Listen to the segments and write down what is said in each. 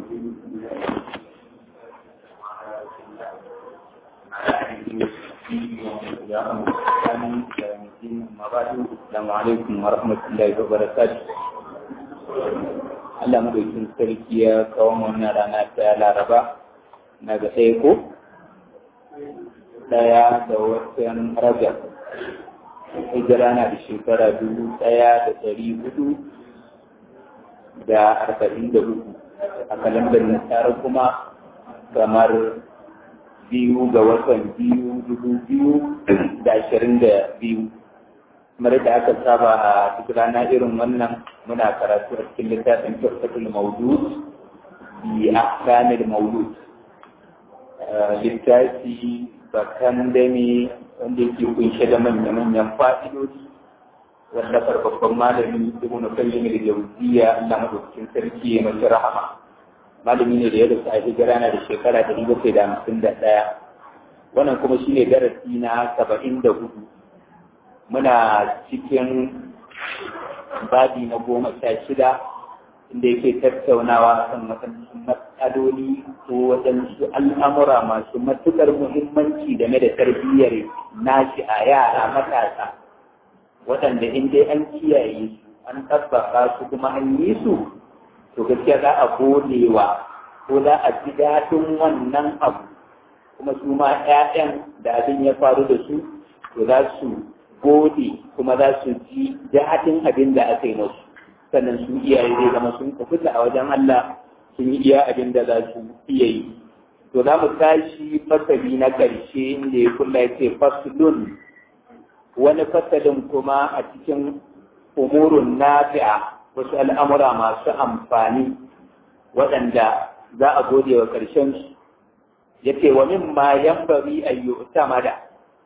Assalamu alaikum wa rahmatullahi wa barakatuh. Allah madaukin sarki ya kawo wannan rana ta Laraba na ga ɗaya ko? Ɗaya da watan Rajab. Hijira na da shekara dubu ɗaya da ɗari hudu da arba'in da hudu. A kalandar nasara kuma kamar biyu ga watan biyu dubu biyu da ashirin da biyu. kamar da aka saba a duk rana irin wannan muna karatu a cikin littafin turfatul maudud bi ahkamil maulud littafi bakan dame wanda yake kunshe da manya-manyan fa'idodi wanda babban malami ibn qayyim al-jawziyya Allah madaukakin sarki ya mace rahama malami ne da ya rasu a hijira na da shekara ɗari bakwai da hamsin da ɗaya wannan kuma shine darasi na saba'in da hudu muna cikin babi na goma sha shida inda yake tattaunawa kan matsaloli ko waɗansu al'amura masu matuƙar muhimmanci game da tarbiyyar nashi a yara matasa waɗanda in dai an kiyaye su an tabbaka su kuma an yi su to gaskiya za a godewa ko za a ji daɗin wannan abu kuma su ma 'ya'yan da abin ya faru da su to za su gode kuma za su ji daɗin abin da aka yi musu sannan su iyaye zai zama sun tafi a wajen Allah sun yi iya abin da za su iya yi to za mu tashi fasali na ƙarshe inda ya kula ya ce faslun wani fasalin kuma a cikin umurun nafi'a wasu al'amura masu amfani waɗanda za a gode wa ƙarshen su ya ce wa min ma yan bari ayyuta mada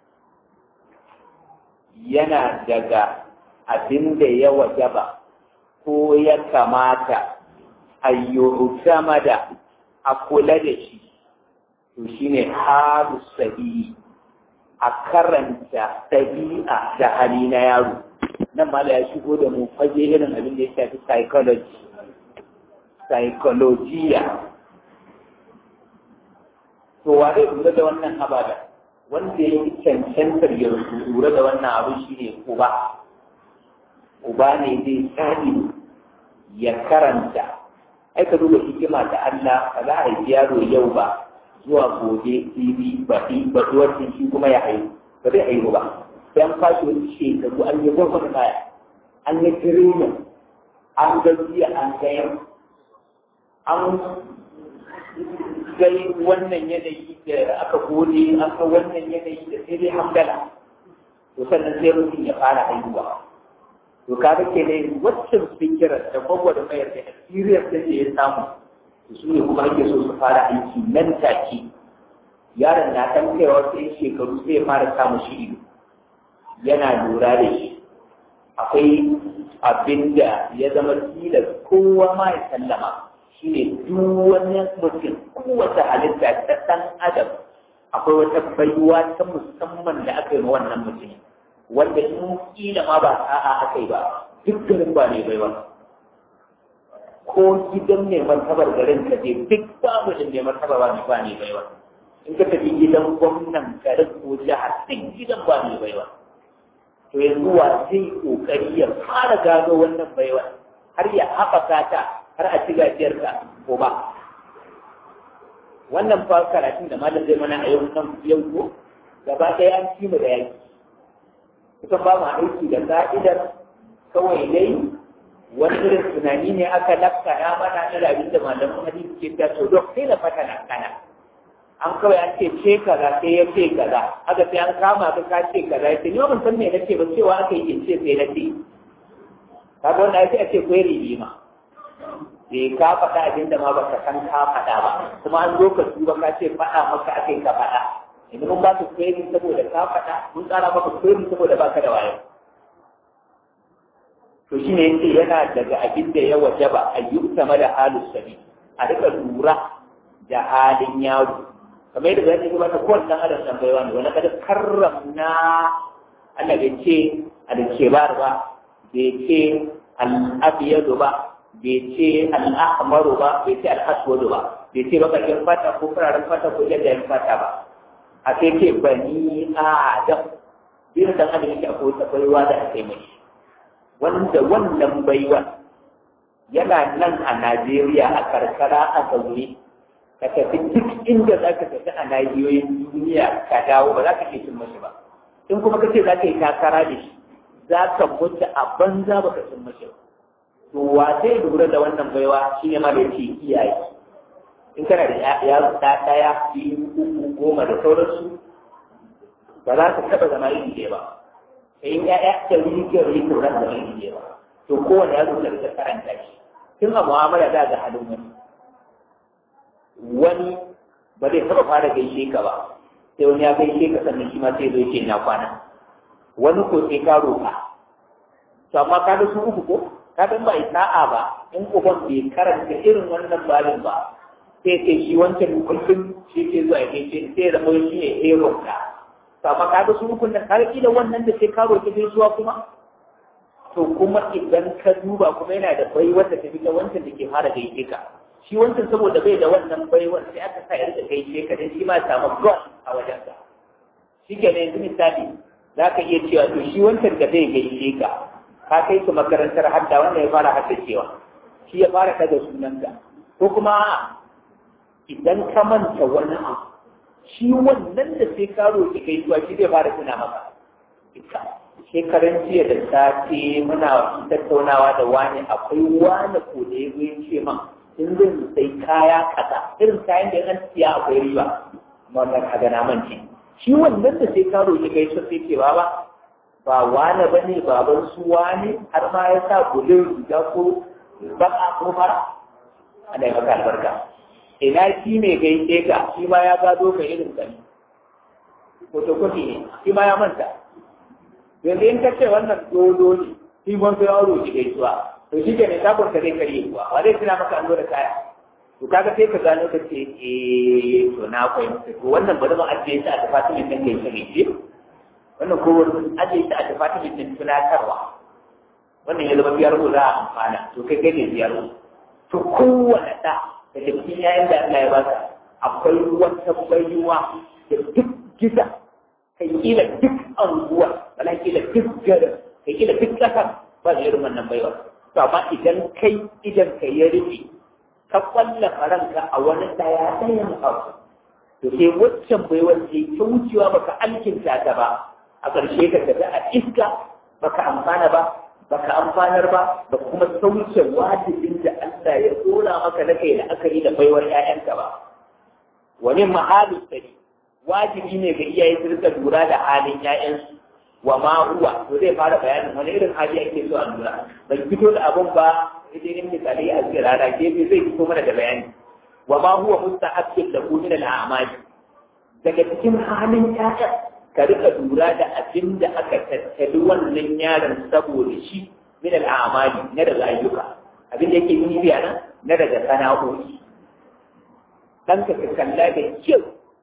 yana daga abin da ya wajaba ko ya kamata a sama da a kula da shi to shi ne haru sahi a karanta ɗabi'a da hali na yaro nan ma da ya shigo da mu faje irin abin da ya shafi psychology psychologiya to wa zai lura da wannan abada wanda ya yi cancantar ya lura da wannan abu shi ne uba uba ne zai tsari ya karanta ai ka duba hikima da Allah ba za a yi yaro yau ba zuwa gobe tv baɗi baɗuwar shi kuma ya haihu ba zai haihu ba sai an fashi wani shekaru an yi gwagwar baya an yi tirenin an gajiya an gayar an gai wannan yanayi da aka gode an ga wannan yanayi da sai dai hamdala to sannan sai mutum ya fara haihuwa to kaga ke ne waccan fikira da gwagwa da mayar da experience da ya samu su ne kuma ake so su fara aiki nan take yaron na kan kaiwa sai shekaru sai ya fara samu shi ido yana lura da shi akwai abin da ya zama tilas kowa ma ya sallama shi ne duk wani mutum kowace halitta ta ɗan adam akwai wata baiwa ta musamman da aka yi ma wannan mutum wanda in kila ma ba a'a aka yi ba duk garin ba ne baiwa ko gidan mai martabar garin ka je duk babu da mai martaba ba ne ba ne baiwa in ka tafi gidan gwamnan garin ko jihar duk gidan ba ne baiwa to yanzu wa zai kokari ya fara gano wannan baiwa har ya haɓaka ta har a ci gajiyar ka ko ba wannan fa karatun da malam zai mana a yau nan yau ko gaba ɗaya an ci mu da yaki kusan ba mu aiki da ka'idar kawai dai wani irin tunani ne aka lafka ya mana na abin da malaman hadisi ke ta to dok sai na fata na kana an kawai an ce ce kaza sai ya ce kaza aka sai an kama ka ka ce kaza ya ce ni ban san me nace ba cewa aka yi in ce sai na ce kaga wannan sai a ce kwai ma. bai ka faɗa abin da ma baka san ka faɗa ba kuma an zo ka tuba ka ce faɗa maka akai ka faɗa yanzu mun ba ka kweri saboda ka faɗa mun tsara maka kweri saboda baka da wayo to shi ne yace yana daga abin da ya wajaba a yi sama da halin sabi a rika lura da halin yaro kamar yadda zai ba ta kowane ɗan adam ɗan baiwa ne wani kada karramna Allah bai ce alkebar ba bai ce al'abiyadu ba bai ce al'ahmaru ba bai ce al'aswadu ba bai ce bakakin fata ko fararen fata ko jajayen fata ba a sai ce bani adam bin dan adam yake akwai wata baiwa da aka yi mai wanda wannan baiwa yana nan a Najeriya a karkara a zaune ka tafi duk inda za ka tafi a nahiyoyin duniya ka dawo ba za ka iya cin mashi ba in kuma ka ce za ka yi takara da shi za ka mutu a banza ba ka cin mashi ba to wa zai lura da wannan baiwa shi ne ma da yake iyaye in kana da yaro ɗa ɗaya biyu uku goma da sauransu ba za ka taɓa zama iri ɗaya ba sai in ya'ya ta wuri ke wuri to za zama iri ɗaya ba to kowane yaro da ka karanta shi tun a mu'amala za ga halin wani wani ba zai taɓa fara gaishe ka ba sai wani ya gaishe ka sannan shi ma sai zai ce na kwana wani ko sai ka roƙa to amma ka ga su uku ko ka dan ba sa'a ba in uban bai karanta irin wannan babin ba sai ce shi wancan kullum shi ke zuwa ya gaishe sai ya zama shi ne hero ka to amma ka ga su uku nan ka da wannan da sai ka roƙi gaisuwa kuma to kuma idan ka duba kuma yana da baiwar da ta fi ta wancan da ke fara gaishe ka shi wancan saboda bai da wannan baiwar sai aka sa yarda gaishe ka dan shi ma samu gon a wajensa shi ke ne yanzu misali za ka iya cewa to shi wancan da zai gaishe ka ka kai su makarantar hadda wanda ya fara hadda cewa shi ya fara kada sunanka ko kuma idan ka manta wani abu shi wannan da sai ka roƙi gaisuwa shi zai fara tuna maka shekaran jiya da safe muna tattaunawa da wani akwai wani ko da ya zo ce man in zan sai kaya kaza irin kayan da an siya akwai riba amma wannan kaga na mance shi wannan da sai ka roƙi gaisuwa sai ce ba ba wane ba ne baban su wane har ma ya sa gudun riga ko baka ko fara ana yi maka albarka ina shi mai gaishe ka shi ma ya gado ka irin ka ne fotokofi ne shi ma ya manta yanzu in ka ce wannan dodo ne shi ban sai yaro ki gaisuwa to shi ke ne takon ka zai karye kuwa ba zai tuna maka an zo da kaya to kaga sai ka gano ka ce eh to na fahimta to wannan bari mu ajiye shi a tafatimin nan gaishe gaishe wannan ko wani ajiye shi a tafatimin nan tunatarwa wannan ya zama biyar za a amfana to kai kai ne biyar to kowane ɗa da cikin yayin da Allah ya baka akwai wata baiwa da duk gida kai kila duk anguwa wala kila duk garin kai kila duk ƙasar ba da irin wannan baiwa to amma idan kai idan ka ya rufe ka kwallafa ranka a wani ɗaya ɗayan abu to sai waccan baiwar ce ta wucewa baka alkinta ta ba a ƙarshe ka tafi a iska baka amfana ba baka amfanar ba da kuma sauke wajibin da Allah ya dora maka na kai la'akari da baiwar ƴaƴanka ba wani mahalin sani wajibi ne ga iyaye su rika lura da halin ƴaƴansu wa ma huwa to zai fara bayanin wani irin hali ake so a lura bai fito da abun ba idan misali a cikin rana gefe zai fito mana da bayani wa ma huwa musta'akkil da min al-a'mali daga cikin halin ƴaƴan ka rika lura da abin da aka tattali wannan yaron saboda shi min al'amali na daga ayyuka abin da yake yi biya nan na daga sana'o'i dan ka kalla da kyau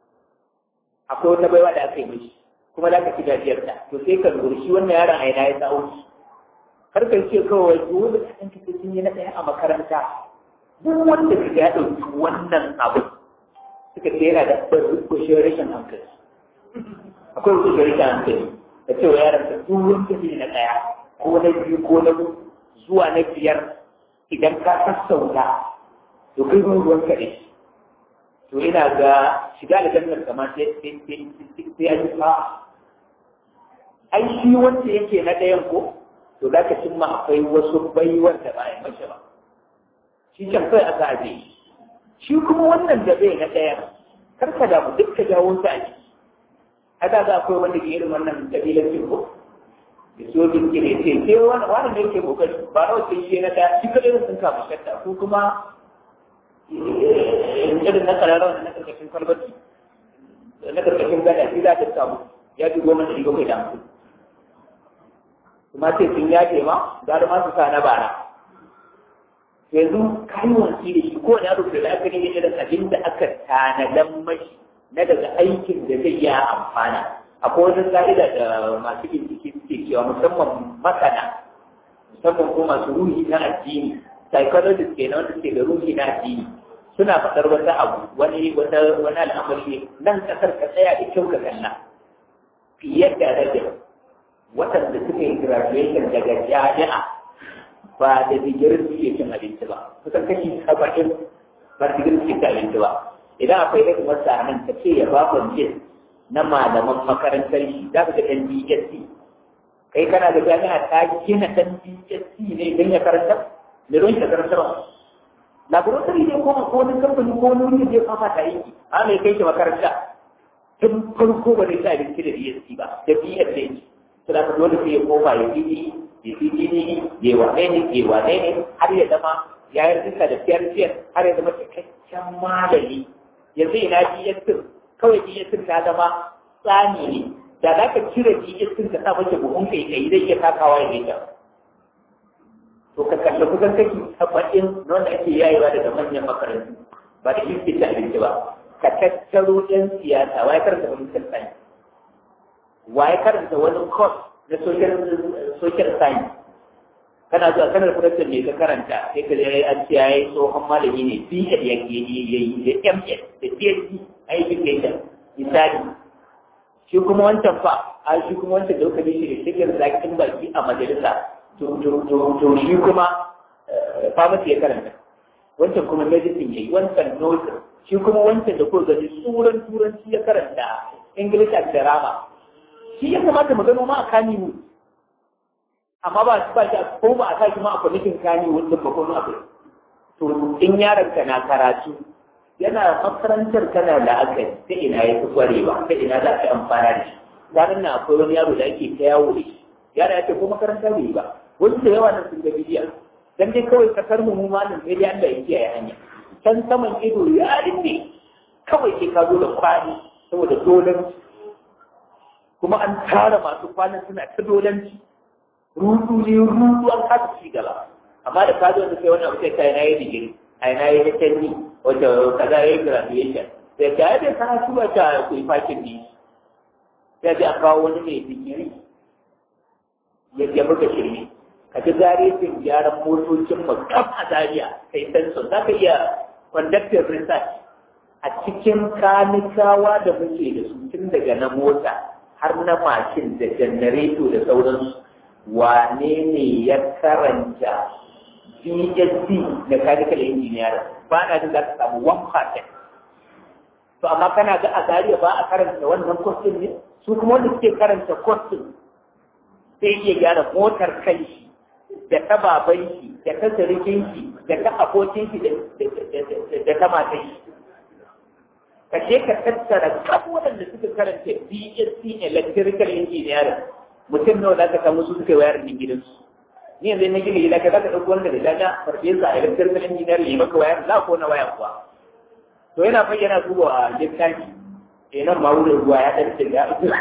akwai wata baiwa da aka yi mishi kuma za ka ci gajiyar ta to sai ka lura shi wannan yaron aina ya sa'o shi kar ka ce kawai dole ka san kike sun yi na ɗaya a makaranta duk wanda ka ya ɗauki wannan abu suka ce yana da kushin rashin hankali akwai wasu gari da hankali da cewa yaran da tsohon tafi na ɗaya ko na biyu ko na zuwa na biyar idan ka sassauta to kai ruwan ruwan ka ne to ina ga shiga da jannar kama sai an yi fa ai shi wanda yake na ɗayan ko to za ka cimma akwai wasu baiwar da ba a mace ba shi can kai aka aje shi kuma wannan da bai na ɗayan kar ka damu duk ka jawo sa a ciki haka za akwai wanda ke irin wannan kabilancin ko da so bin ke ne ce sai wani wani ne yake kokari ba na wata yi na daya shi kadai sun kama shadda ko kuma irin na kararrawa na karkashin kwalbati na karkashin gada shi za ta samu ya fi goma ɗari bakwai da hamsin kuma sai sun yafe ma gara ma su sa na bara yanzu kayi wanki da shi ko na rufe da aka ne irin abin da aka tanadan mashi na daga aikin da zai yi amfana akwai wani ka'ida da masu bincike suke cewa musamman masana musamman ko masu ruhi na addini psychologist ke na wanda suke da ruhi na addini suna faɗar wata abu wani wata wani al'amari nan kasar ka tsaya da kyau ka kalla fiye da rage waɗanda suka yi graduation daga jami'a ba da digirin suke cin abinci ba kusan kashi saba'in ba digirin suke cin abinci ba idan akwai ɗaya masa nan ka ce ya ba kwanjin na malaman makarantar shi za ka ga ɗan DSC kai kana da jami'a ta gina ɗan DSC ne don ya karanta da don ya karanta ba laboratory ne ko ko wani kamfani ko wani wuri zai fafa ta yi a mai kai shi makaranta tun farko ba zai sa abinci da DSC ba da BSC to da ka dole sai ya koma ya fi ya fi ne ya wane ne ya wane ne har ya zama ya yi rinka da fiyar fiyar har ya zama cikakken malami yanzu ina DSC kawai DSC ta zama tsani ne da za ka cire DSC ka sa mace buhun kai kai zai iya takawa ya gaita to ka kalli kusan kashi saba'in wanda ake yayewa daga manyan makarantu ba da iske ta abinci ba ka tattaro ɗan siyasa waye karanta wani science waye karanta wani course na social science kana zuwa kanar production ne ka karanta sai ka je an ce yayi tsohon malami ne BEd ya yi da MS da PhD a education misali shi kuma wancan fa a shi kuma wancan da kuka shi da shigar zakin baki a majalisa to shi kuma pharmacy ya karanta wancan kuma medicine yayi wancan nursing shi kuma wancan da ko gani tsuran turanci ya karanta english and drama shi ya kamata mu gano ma a kani mu amma ba ba shi ko ba a sa shi ma a kwamitin kani wannan ba ko abu to in yaron ka na karatu yana makarantar kana da aka ta ina ya fi kwarewa ta ina za ka amfana da shi ranar na akwai wani yaro da ake ta yawo da shi yara ya ce ko makaranta bai ba wasu da yawa nan sun ga bidiyon dan dai kawai kasar mu mu malin sai dai Allah ya kiyaye hanya can saman ido ya rinne kawai ke ka zo da kwani saboda dolanci kuma an tara masu kwanan suna ta dolanci rudu ne rudu an kasa ci gaba amma da ka zo da sai wannan abu sai kai na yi digiri ai na yi HND wata kaza ya yi graduation sai ka yi da karatu ba ta kuyi fakin ne sai a kawo wani mai digiri ya buga shirme ka ji garejin gyaran motocin mu kaf a Zariya kai sensor za ka iya conductive research a cikin kanikawa da muke da su tun daga na mota har na mashin da janareto da sauransu wane ne ya karanta BSc mechanical engineering ba na jin za ka samu one percent to amma kana ga a Zariya ba a karanta wannan course ne su kuma wanda suke karanta course sai iya gyara motar kai shi da ta baban shi da ta sirikin shi da ta abokin shi da ta matan shi ka je ka tattara kan waɗanda suka karanta BSc electrical engineering mutum nawa za ka samu su suka wayar da gidansu ni yanzu na gina gida ka za ka ɗauki wanda da dada farfesa electrical engineering ya maka wayar la ko na waya kuwa to yana fayyana su a littafi eh nan ma wurin ruwa ya ɗan shiga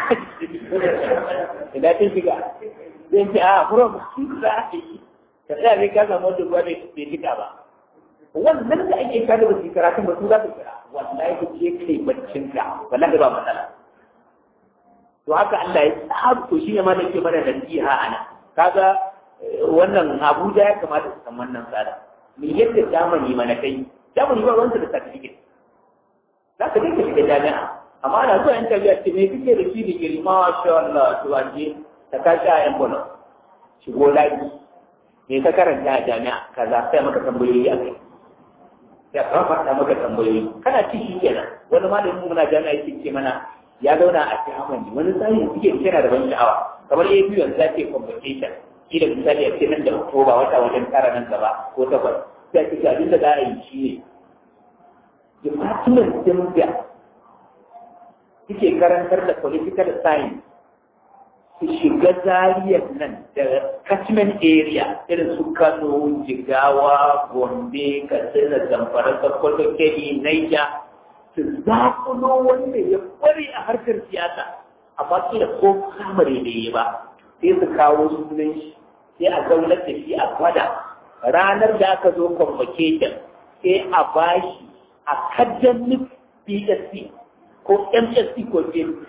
ina ta shiga zai ce a furo ba su za a yi ka tsaya zai ka samu wanda ruwa bai shiga ba wannan da ake kada ba su karatun ba su za su kira wallahi ku je kai baccin ka wallahi ba matsala to haka Allah ya tsara to shi ne ma da ke mana nasiha ana kaga wannan Abuja ya kamata su san wannan tsada me yadda zamani mana kai zamani ba wanda da certificate za ka dinka shiga jami'a amma ana zuwa yan tabiya ce me kike da shi digiri ma sha Allah to anje ta kashi a envelope shigo laji me ka karanta a jami'a kaza sai maka tambayoyi a kai ya kafa maka tambayoyi kana ci shi kenan wani malamin muna jami'a yake ce mana ya zauna a cikin wani tsari suke yana da ban sha'awa kamar ya biyu yanzu ake convocation shi da misali a ce nan da oktoba wata wajen tara nan gaba ko takwas sai a ce abin da za a yi shi ne department din da suke karantar da political science su shiga zariyar nan da catchment area irin su kano jigawa gombe katsina zamfara sokoto kebbi naija su zakulo wanda ya kware a harkar siyasa amma kila ko kamare da yi ba sai su kawo sunan shi sai a zaunar da shi a gwada ranar da aka zo convocation sai a bashi academic PSC ko MSc ko PhD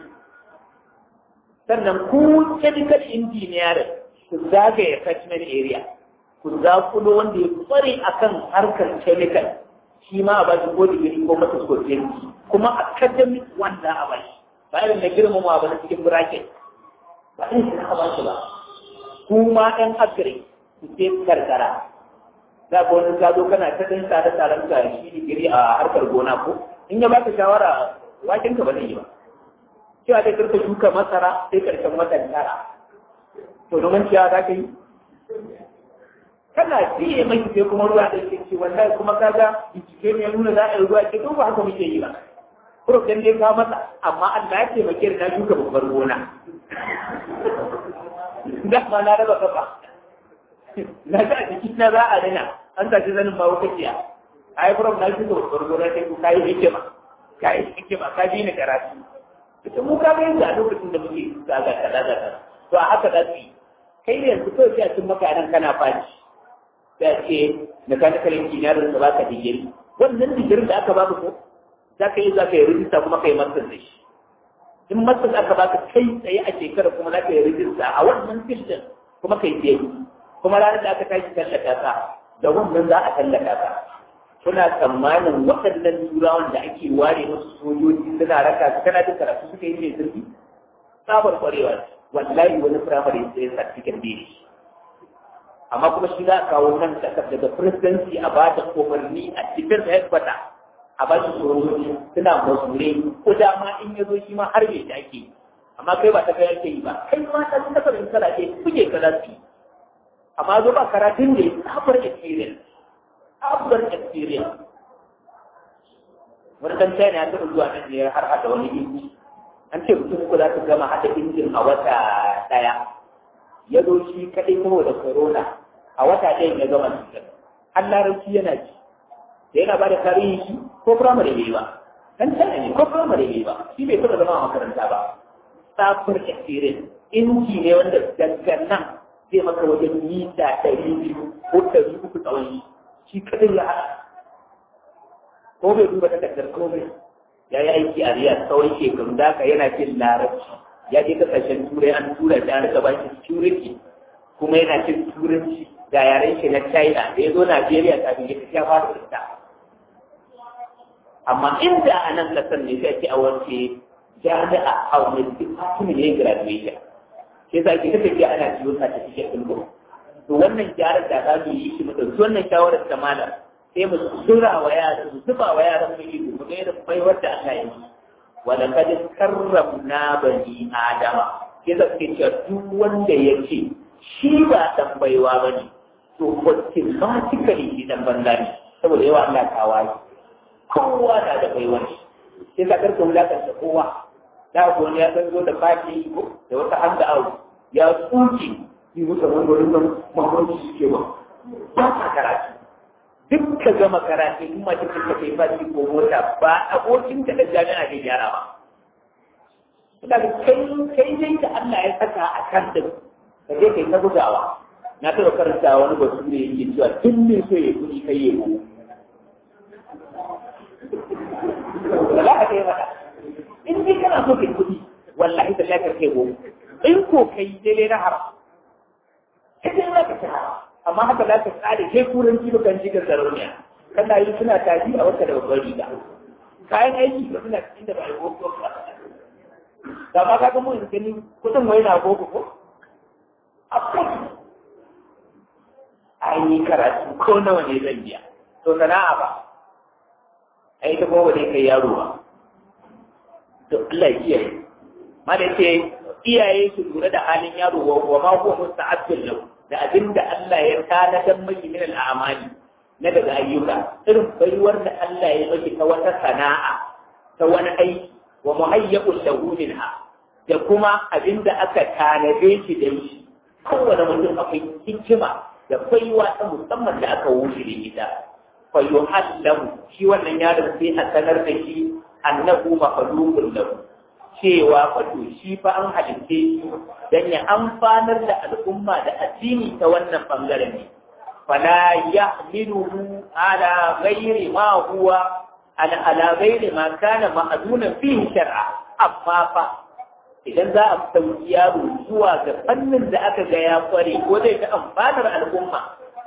sannan ku chemical engineering ku zagaye catchment area ku zakulo wanda ya kware akan harkar chemical shi ma a ba shi ko digiri ko mata ko kuma academic wanda a ba shi ba irin da girmama ba na cikin bracket ba irin shi ba shi ba kuma ɗan agri su ce karkara za ka wani ka zo kana ta ɗan tsare tsaren ka shi digiri a harkar gona ko in ya baka shawara waken ka ba zai yi ba cewa dai karka shuka masara sai karshen watan tara to domin ciya za ka yi kana biye mai sai kuma ruwa da ke ce wallahi kuma kaga bincike ne nuna za a yi ruwa ke to ba haka muke yi ba Prof dan dai ka masa amma Allah ya taimake na shuka babbar gona da ma na raba kafa na ga jiki na za a dana an tashi zanin ba wata kiya ai Prof na shuka babbar gona sai ku kai hikima kai hikima ka bi ni karatu ita mu ka ga yanda a lokacin da muke zaga kaza kaza to a haka da su kai ne yanzu kawai sai a cin maka nan kana faci sai a ce mechanical engineering da baka digiri wannan digirin da aka baka ko za ka yi za ka yi rijista kuma ka yi masar da shi in masar aka baka kai tsaye a shekara kuma za ka yi rijista a wannan filin kuma ka yi tsaye kuma ranar da aka tashi tallata ka da wannan za a tallata ka kuna tsammanin waɗannan turawan da ake ware musu sojoji suna raka su kana jin karatu suka yi mai zurfi tsabar kwarewa wallahi wani firamare sai certificate ne amma kuma shi za a kawo nan kasar daga presidency a ba da umarni a cikin headquarter a ba shi sojoji suna mazure ko dama in ya zo shi ma har bai ake amma kai ba ta kai yake yi ba kai ma ta sun kasar in kala ke kuke kaza su amma zo ba karatun da ya sabar experience sabar experience wani dan china ya taɓa zuwa nan ne har hada wani inji an ce mutum uku za su gama hada injin a wata ɗaya ya zo shi kaɗai saboda corona a wata ɗayan ya gama cikin har larabci yana ci da yana ba da tarihi shi ko firamare bai ba dan tana ne ko firamare bai ba shi bai taɓa zama a makaranta ba safar experience inji ne wanda daga nan zai maka wajen mita ɗari biyu ko ɗari uku tsawon shi kaɗai ya haɗa ko bai duba takardar komai ya yi aiki a riyar tsawon shekaru da yana jin larabci ya je kasashen turai an tura shi an rika ba shi security kuma yana cin turanci ga yaren shi na china da ya zo najeriya kafin ya tafi ya fara fita amma inda a nan kasar ne sai ake a wace jami'a a wani department ne graduation sai za ki tafiya ana ciwo certificate ɗin ko to wannan gyaran da za mu yi shi mu ɗauki wannan shawarar ta malam sai mu zura wa yaran mu zuba wa yaran mu ido mu ga irin baiwar da Allah ya yi wala kad karramna bani adama ke da ke cewa duk wanda ya ce shi ba dan baiwa bane to automatically shi dan banza ne saboda yawa Allah ta waye kowa na da baiwa ne sai ka karka wulakanta kowa da ko ne ya san zo da fati ko da wata handa awu ya tsuki yi musa mangorin nan mamaki suke ba ba ka karatu duk ka gama karatu in ma cikin ka kai fashi ko mota ba abokin ka da jami'a ke gyara ba daga kai kai dai da Allah ya saka a kan da ka je kai ta bugawa na taɓa karanta wani bature yake cewa duk mai so ya kuɗi kai ya ku za ka kai mata in dai kana so kai kuɗi wallahi da lafiyar kai gobe in ko kai dai na haram kai dai za ka ci haram amma haka za ka tsare kai turanci ba kan jigar sarauniya kana yi suna tafi a wata da babbar riga kayan aiki ba suna cikin da ba yi boko ba da ma ka ga mun gani kudin wai na boko ko akwai ai ni karatu ko nawa ne zan biya to sana'a ba ai ta kuma ne kai yaro ba to Allah ya kiyaye ma da ce iyaye su lura da halin yaro wa ma huwa musta'abbin lahu da abin da Allah ya tanadar maki min al'amali na daga ayyuka irin baiwar da Allah ya maki ta wata sana'a ta wani aiki wa muhayyabul lahu minha da kuma abin da aka tanade shi da shi kowane mutum akwai hikima da baiwa ta musamman da aka wuce da ita fa yuhallahu shi wannan yaron sai a sanar da shi annahu makhluqun lahu cewa wato shi fa an halitte shi dan ya amfanar da al'umma da addini ta wannan bangaren ne fala yahmiluhu ala ghairi ma huwa ala ala ghairi ma kana ma'dunan fihi shar'a amma fa idan za a sauki yaro zuwa ga fannin da aka ga ya kware ko zai ta amfanar al'umma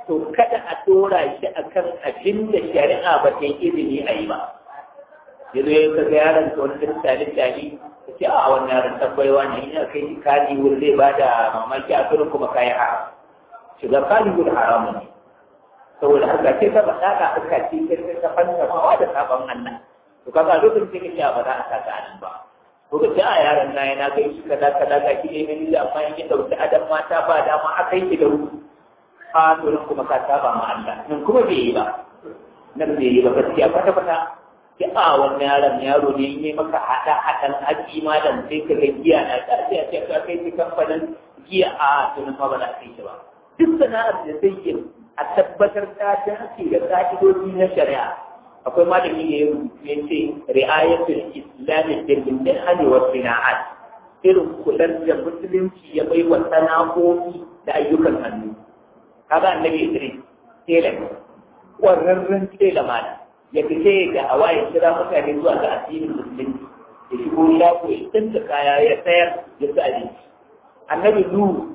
to kada a dora shi akan abin da shari'a ba ta yi izini a yi ba yanzu ya kaga yaron ka wani ɗin tali-tali ka ce a wannan yaron tabbaiwa ne ina kai shi kani wuri zai ba da mamaki a turin kuma kayan haram shiga kani wuri haramun ne saboda haka ce ka faɗa ka aka ce kai ka fanta mawa da sabon Allah to kaga lokacin sai kace ba za a saka anan ba ko ka ce a yaron na yana kai shi kaza kaza ga ki ne mini da amma in dauki adam mata ba dama aka yi da ruhu a to nan kuma ka saba ma Allah nan kuma bai yi ba nan bai yi ba gaskiya kwata kwata ki a wannan yaron yaro ne in yi maka hada hadan haƙi malam sai ka ga giya na ta sai a ce ka kai ki kamfanin giya a to nan ma ba za ka yi shi ba duk sana'ar da zai yi a tabbatar ta dace da ƙa'idoji na shari'a akwai malami ne ya ce ri'ayatul islami bil minhani wa sina'at irin kular da musulunci ya bai wa sana'o'i da ayyukan hannu kaga annabi Idris tela ƙwararren tela mana ya fice da hawa ya kira mutane zuwa ga addinin musulunci ya shigo shago ya tsinta kaya ya sayar ya ci abinci annabi Nuhu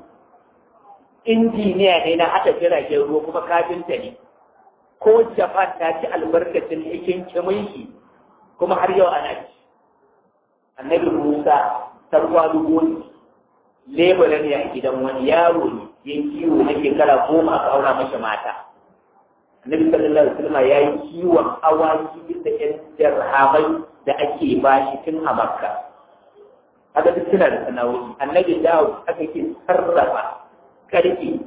injiniya ne na haɗa jiragen ruwa kuma kafinta ne ko japan ta ci albarkacin cikin kimin kuma har yau ana ci annabi musa tarwa dubu ne lebura ne a gidan wani yaro ne ya kiwo na shekara goma aka aura masa mata annabi sallallahu alaihi wasallam ya yi kiwon awaki bisa yan dirhamai da ake bashi tun a makka haka duk suna da sana'o'i annabi dawo aka ke sarrafa karfi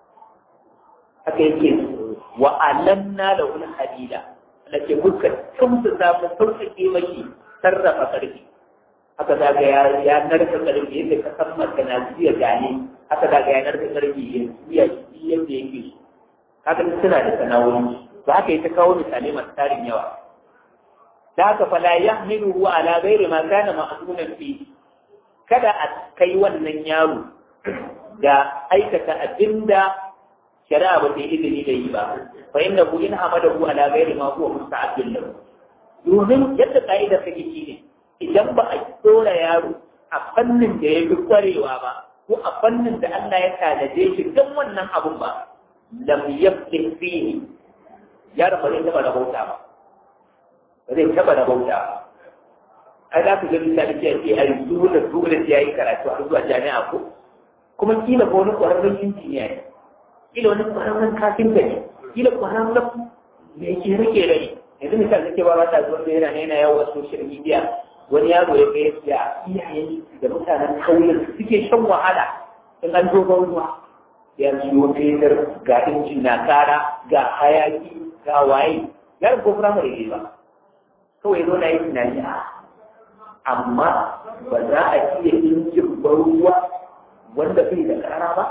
haka yake wa alanna da wani hadida da ke muka tumsu samu sauƙaƙe maki sarrafa karfi haka za ga ya narka karfi yadda ka san maka na jiya gane haka za ga ya narka karfi ya jiya yadda yake so haka suna da sana'o'i ba haka ta kawo misalai masu tarin yawa da haka fala yahmiluhu ala ghairi ma kana ma'zunan fi kada a kai wannan yaro da aikata abinda shari'a ba ta yi izini da yi ba fa inna hu in hamadahu ala ghairi ma huwa musta'abdun lahu domin yadda ka'idar take shine idan ba a tsora yaro a fannin da ya fi kwarewa ba ko a fannin da Allah ya tanaje shi don wannan abun ba lam yafqih fihi yaro ba zai taba rahota ba ba zai taba rahota ba ai za ku ga misali ce ce ai dole dole sai yayi karatu a zuwa jami'a ko kuma kila ko wani ƙwararren injiniya ne kila wani ƙwararren kafinta ne kila ƙwararren me yake rike da ne yanzu misali nake ba ta zuwa yana ne yana yawo a social media wani yaro ya ga ya iyayen da mutanen kauyen suke shan wahala in an zo ruwa ya siyo fetur ga injin na kara ga hayaki ga waye yaron ko firamare ne ba kawai zo na yi tunani a amma ba za a iya injin ruwa wanda bai da kara ba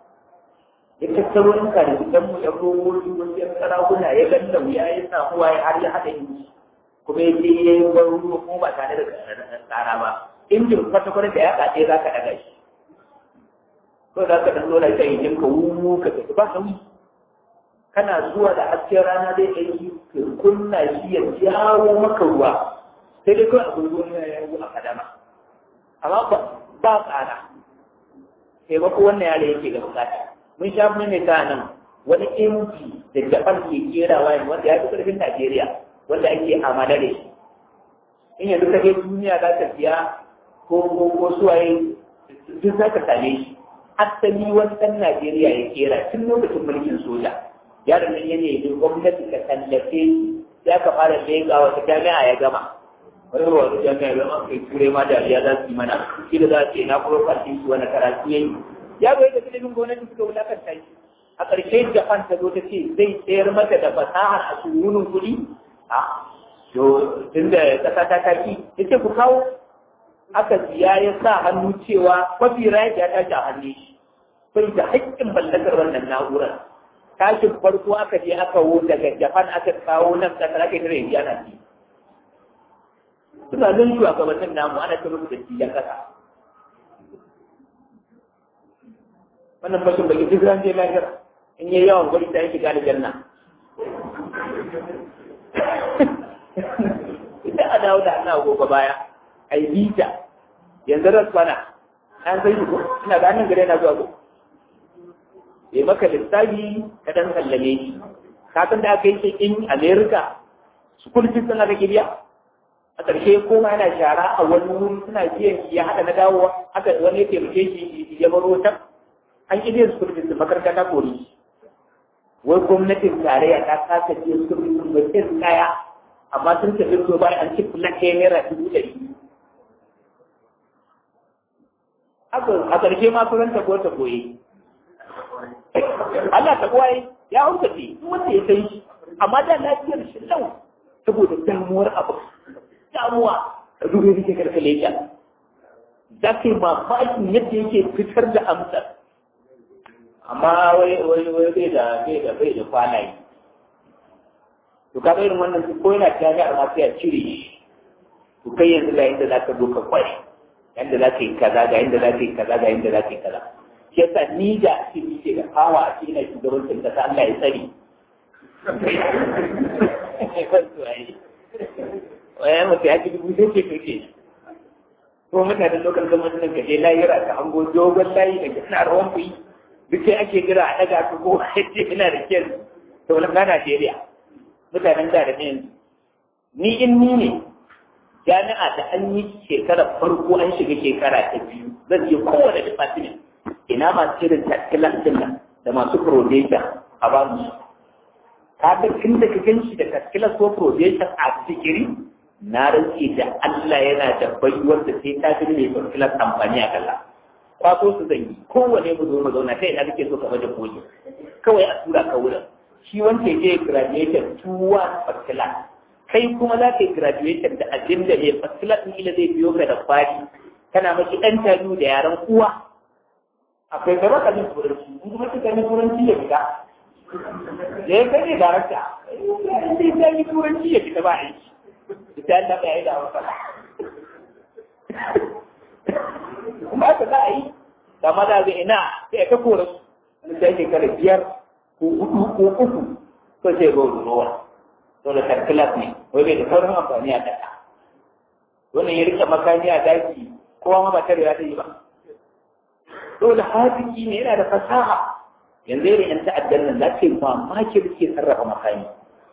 ya tattaro in ka da fitan mu ya robobi wasu yan karahuna ya ganda wuya ya samu waye har ya haɗa inji kuma ya je ya yi ban ruwa kuma ba tare da kara ba injin kwata-kwata da ya kaɗe za ka ɗaga shi ko za ka ɗan zola ta injin ka wuwu ka tafi ba sauyi kana zuwa da hasken rana zai ɗauki ka kunna shi ya jawo maka ruwa sai dai kawai abin ruwan ya yi a kadama amma ba tsada taimako wannan yare yake ga bukata mun sha mun ne ta nan wani inji da japan ke kerawa yanzu wanda ya fi karfin najeriya wanda ake amala da shi in yanzu ka je duniya za ka siya ko ko ko suwaye duk za ka same shi asali wani ɗan najeriya ya kera tun lokacin mulkin soja yaron nan ya nemi gwamnati ka tallafe shi ya ka fara leƙa wata jami'a ya gama wani ruwa da jami'a ya zama kai turai ma dariya za su yi mana shi da za su ce na kuma fashin su wani karatu ya yi ya bai da ilimin gwamnati suka wulakanta shi a ƙarshe japan ta zo ta ce zai sayar mata da fasahar a surunin kuɗi a to tun da ƙasa ta taki ya ce ku kawo aka siya ya sa hannu cewa mafi rayar ya tashi a hannun shi bai da haƙƙin mallakar wannan na'urar tashin farko aka je aka wo daga japan aka kawo nan ƙasar aka yi tare da yana ci suna nan shugabannin namu ana ta rubuta cikin ƙasa wannan bashin baki duk ran je lahira in yi yawan gwari ta yake gane janna idan a dawo da ana gobe baya a yi bita yanzu ras kwana an sai ko ina ga nan gare na zuwa ko ya maka lissafi ka dan sallame shi ka san da aka yi shi in america school fees sun aka biya a ƙarshe koma yana shara a wani wuri suna biyan ya haɗa na dawowa haka wani ya taimake shi ya baro ta an ƙi biyan school fees makaranta ta kori wai gwamnatin tarayya ta kasa biyan school fees mai irin kaya amma sun tafi so bayan an ci fulan ɗaya naira dubu ɗari a ƙarshe ma sun ta ko ta koyi Allah ta kwaye ya haukace duk wanda ya san shi amma da lafiyar shi lau saboda damuwar abu damuwa a dubu yake karkale ta za ka yi mamakin yadda yake fitar da amsa amma wai wai wai bai da bai da bai da kwanaye to ka irin wannan ko yana jami'ar ma sai a cire shi to kai yanzu ga yadda za ka zo ka kware yadda za ka yi kaza ga yadda za ka yi kaza ga yadda za ka yi kaza shi yasa ni da ake nike da kawa a cikin ina shugabancin kasa Allah ya tsari waya mutu ya ci dubu sai ce tuke ko mutanen lokal gwamnati nan kaje layira ka hango dogon layi da suna rawan kuyi duk sai ake jira a daga su ko ce ina da kyan to na Najeriya mutanen da da ne ni in ni ne jami'a da an yi shekarar farko an shiga shekara ta biyu zan je kowane department ina masu irin tattalin din nan da masu probation a ba mu ka ga tun da ka gan shi da tattalin ko probation a sikiri na rantsi da Allah yana da baiwar da sai ta fi mai tattalin amfani a kalla kwaso su zan yi kowane mu zo mu zauna kai ina kake so ka bada koji kawai a tura ka wurin shi wanda ya je graduation tuwa tattalin kai kuma za ka yi graduation da abin da mai fasila ɗin ila zai biyo ka da fari kana maki ɗan talu da yaren uwa akwai gaba ka jin turanci in kuma kika yi turanci ya fita da ya kai ne darakta in dai ta yi turanci ya fita ba aiki ita Allah ba ya yi da wasa kuma haka za a yi da maza zai ina sai ka kora su wani sai shekara biyar ko hudu ko uku ko sai ga ruwa dole tarkilas ne wai bai da sauran amfani a ƙasa wannan ya rike makami a daki kowa ma ba tare ya yi ba dole haziki ne yana da fasaha yanzu irin yan ta'addan nan za ka yi mamaki da ke sarrafa makami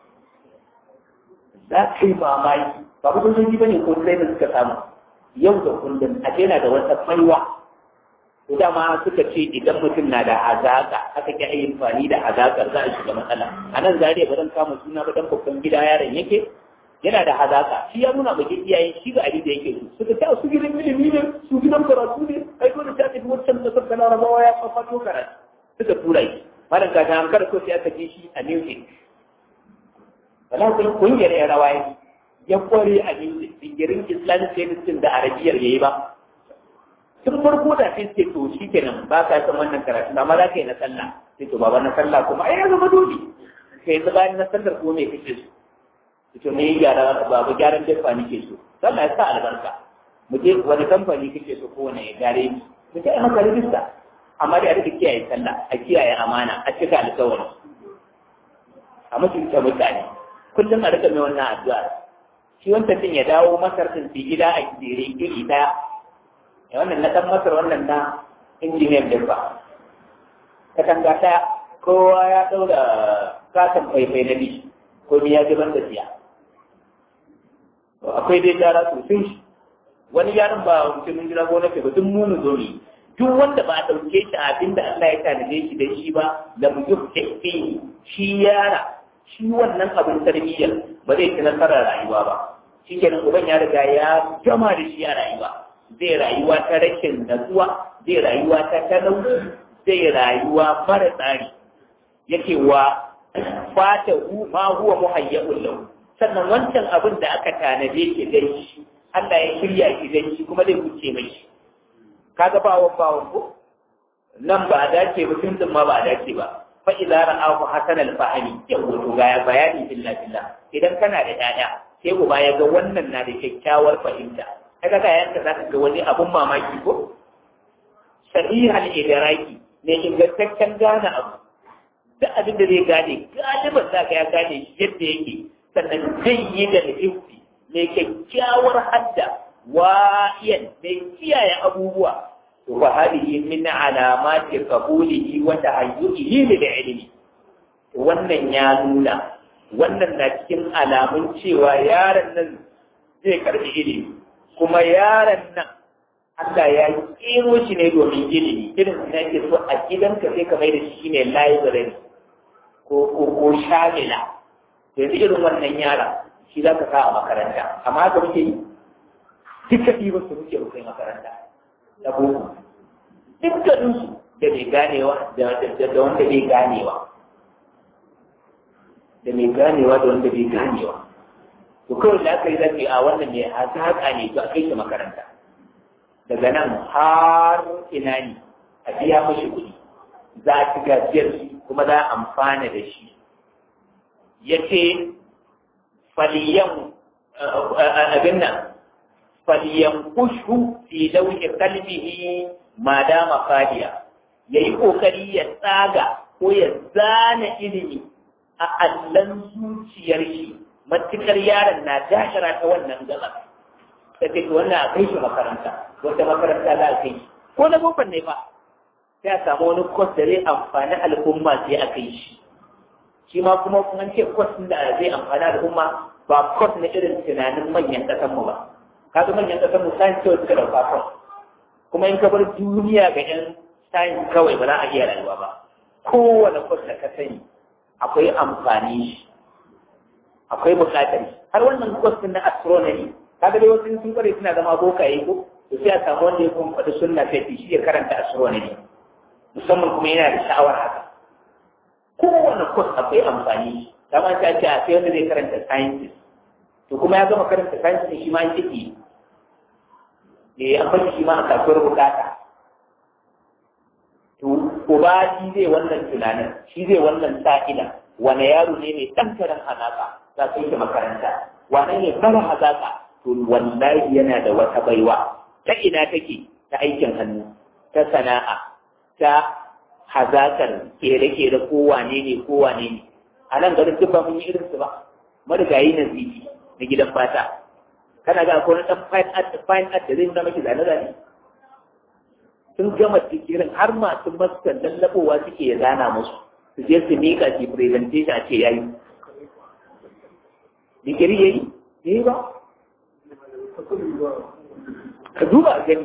za ka yi mamaki ba ku sojoji ba ne ko sai da suka samu yau da kullum a yana da wata baiwa to dama suka ce idan mutum na da hazaka aka ki ayi amfani da hazakar za a shiga matsala a nan zariya ba zan kama suna ba dan babban gida yaron yake yana da hazaka shi ya nuna baki iyaye shi ga abin da yake so suka ce su gidan ilimi ne su gidan karatu ne ai dole ta tafi wancan da suka na rabawa ya fafato karatu suka tura shi malam ka ta hankar ko sai aka ji shi a music wala kun kungiyar ya rawa ya kware a music dingirin islamic studies da arabiyar yayi ba tun farko da sai ce to shi kenan ba ka san wannan karatu amma za ka yi na sallah sai to baba na sallah kuma ai ya zama dole kai yanzu bayan na sallar kuma me kake so to me gyara baba gyaran dafa nake so sallah ya sa albarka mu je wani kamfani kake so ko wani ya gare ni mu je maka rijista amma dai a rika kiyaye sallah a kiyaye amana a cika alkawari a mutunta mutane kullum a rika mai wannan addu'a shi wancan din ya dawo masar din gida a jere iri daya ya wannan na ɗan masar wannan na injiniyan din ba katanga ta kowa ya ɗaura katon faifai na bishi ko ni ya ji ban da siya akwai dai gyara sosai shi wani yaron ba mutumin gida ko na ba duk munu zo ne duk wanda ba a ɗauke shi abin da Allah ya tanade shi da shi ba da mu yi shi yara shi wannan abin tarbiyyar ba zai ci nasarar rayuwa ba shi kenan uban ya riga ya gama da shi a rayuwa zai rayuwa ta rashin natsuwa zai rayuwa ta talauci zai rayuwa mara tsari yake wa fata ma huwa muhayyabun lahu sannan wancan abin da aka tanade shi dan shi Allah ya shirya shi dan shi kuma zai wuce mai shi kaga bawon bawon ko nan ba a dace ba tun ma ba a dace ba fa idza ra'ahu hasan al-fahmi yawo to ga bayani billah billah idan kana da dada sai uba ya ga wannan na da kyakkyawar fahimta kaga ga yanka zaka ga wani abun mamaki ko sahihal idraki ne ingantaccen gane abu duk abin da zai gane galiban za ka ya gane shi yadda yake sannan zai yi da nufi mai kyakkyawar hadda wa'iyan mai kiyaye abubuwa to fa hadihi min alamati qabulihi wa tahayyuhi lil ilmi wannan ya nuna wannan na cikin alamun cewa yaron nan zai karbi ilimi kuma yaron nan Allah ya kero shi ne domin ilimi irin su yake so a gidanka sai ka mai da shi ne library ko ko ko shamila yanzu irin wannan yara shi za ka sa a makaranta amma haka muke yi duka ɗiba su muke rufe makaranta na boko dukkaninsu da mai ganewa da wanda bai ganewa da mai ganewa da wanda bai ganewa to kawai da aka yi zafi a wannan mai hazaƙa ne to a kai shi makaranta daga nan har ina ne a biya mashi kuɗi za a ci gajiyar shi kuma za a amfana da shi ya ce faliyan abin nan faliyan kushu fi lauhi kalbihi ma dama fadiya ya yi ƙoƙari ya tsaga ko ya zana ilimi a allon zuciyar shi matukar yaron na dashara ta wannan gaba ta ce wannan a kai shi makaranta wata makaranta za a kai shi ko na bofan ne ba sai a samu wani kwas da zai amfani al'umma sai a kai shi shi ma kuma kun ce kwas da zai amfani al'umma ba kwas na irin tunanin manyan ƙasar mu ba kaga manyan ƙasar mu science kawai suka dauka kwas kuma in ka bar duniya ga yan science kawai ba za a iya rayuwa ba kowane kwas da ka sani akwai amfani shi akwai buƙatar har wannan kwas na astronomy kaga dai wasu sun kware suna zama bokaye ko to sai a samu wanda ya kuma faɗi sunna sai shi ya karanta astronomy musamman kuma yana da sha'awar haka kowane kwas akwai amfani kama ta ce a sai wanda zai karanta sciences to kuma ya gama karanta sciences shi ma an ciki ne an fashi shi ma a kasuwar bukata to uba shi zai wannan tunanin shi zai wannan sa'ila wane yaro ne mai ɗan karen hazaka za su yi makaranta wane ne mara hazaka to wallahi yana da wata baiwa ta ina take ta aikin hannu ta sana'a ta hazakar kere-kere ko wane ne ko wane ne a nan garin duk ba mun yi irinsu ba marigayi na zibi na gidan fata kana ga akwai ɗan fine art fine art da zai nuna maki zane-zane sun gama dikirin har masu maskan lallaɓowa suke ya zana musu su je su miƙa su presentation a ce yayi dikiri yayi yayi ba ka duba gani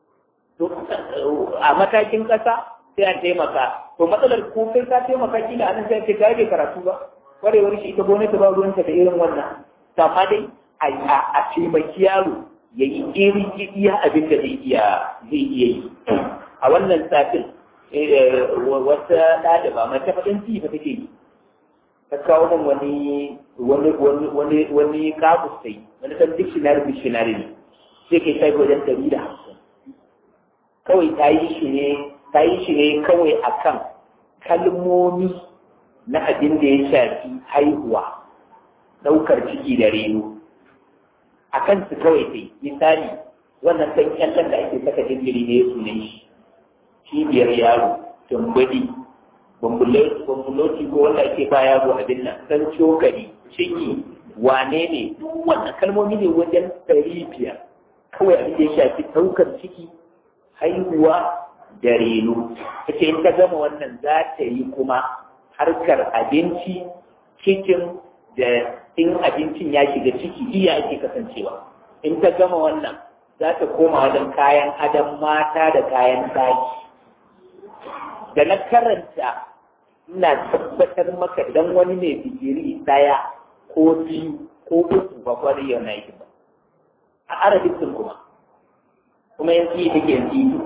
a matakin ƙasa sai a taimaka to matsalar ko kai ka taimaka kila anan sai ce ka yi karatu ba kwarewar shi ita gwamnati ba ruwanta da irin wannan amma dai a taimaki yaro ya yi irin iya abin da zai iya zai iya yi a wannan satin wata ɗaliba mai ta faɗin ci fa take yi ta kawo min wani wani wani wani kabus sai wani ɗan dictionary dictionary ne sai kai sai wajen ɗari da hamsin kawai ta yi shi ne ta yi shi ne kawai akan kalmomi na abin da ya shafi haihuwa ɗaukar ciki da reno a kansu kawai sai misali wannan ɗan kyallon da ake saka jinjiri ne ya sunan shi cibiyar yaro tumbudi bambuloti ko wanda ake ba yaro abin nan san cokali ciki wane ne duk wannan kalmomi ne wajen ɗari biyar kawai abin da ya shafi ɗaukar ciki haihuwa da reno ita in ta gama wannan za ta yi kuma harkar abinci cikin da in abincin ya shiga ciki iya ake kasancewa in ta gama wannan za ta koma wajen kayan adam mata da kayan daki da na karanta ina tabbatar maka dan wani mai digiri daya ko biyu ko uku ba kwari yau na yi ba a arabic kuma kuma yanzu yi take yanzu yi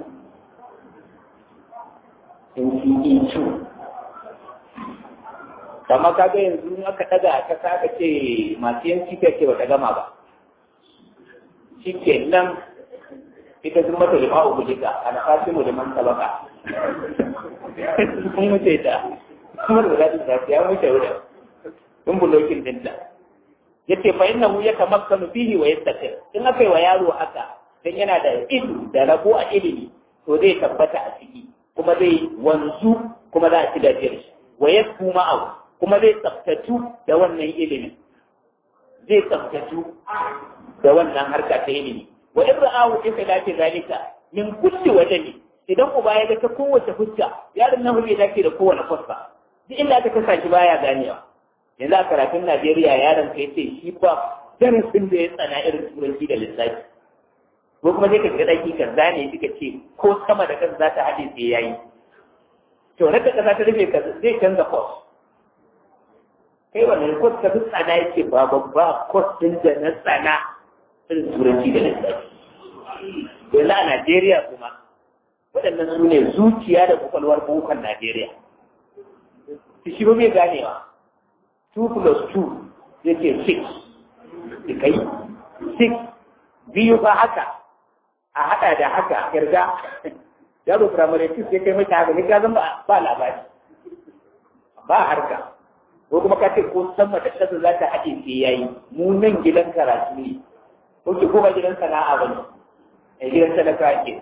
yanzu yi kama kaga yanzu in aka daga ta saka ce masu yanci ta ce bata gama ba shi ke nan ita sun mata lima uku jika a na fashi mu da man sabaka sun wuce ta kuma da zaɗin zafi ya wuce wuda sun bulokin dinta ya ce fa inna mu ya tamakkanu fihi wa yastaqir in aka yi wa yaro haka dan yana da ilimi da rabo a ilimi to zai tabbata a ciki kuma zai wanzu kuma za a ci gajiyar shi wa yasku ma'ahu kuma zai tsaftatu da wannan ilimin zai tsaftatu da wannan harka ta ilimi wa in ra'ahu in khilafi zalika min kulli wajhi idan uba ya ga ta kowace fuska yaron nan bai dace da kowane fuska duk inda aka kasa shi baya ganewa yanzu a karatun Najeriya yaron ka yace shi ba darasin da ya tsana irin turanci da lissafi ko kuma sai ka ga daki ka zane shi ka ce ko sama da kansa za ta haɗe sai yayi to raka kasa ta rufe ka zai canza course kai wannan course ka fi tsana yake ba babba course din da na tsana irin turanci da lissafi yanzu a Najeriya kuma waɗannan su ne zuciya da kwakwalwar bukon Najeriya su shi ba mai ganewa 2 plus 2 zai ce 6 da kai 6 biyu ba haka a haɗa da haka kirga yaro firamare 6 ya kai mata haka ne gazan ba labari ba harka ko kuma ka ce ko sama da ƙasa za ta haɗe sai yayi mu nan gidan karatu ne ko ki kuma gidan sana'a ba ne a gidan sadaka ke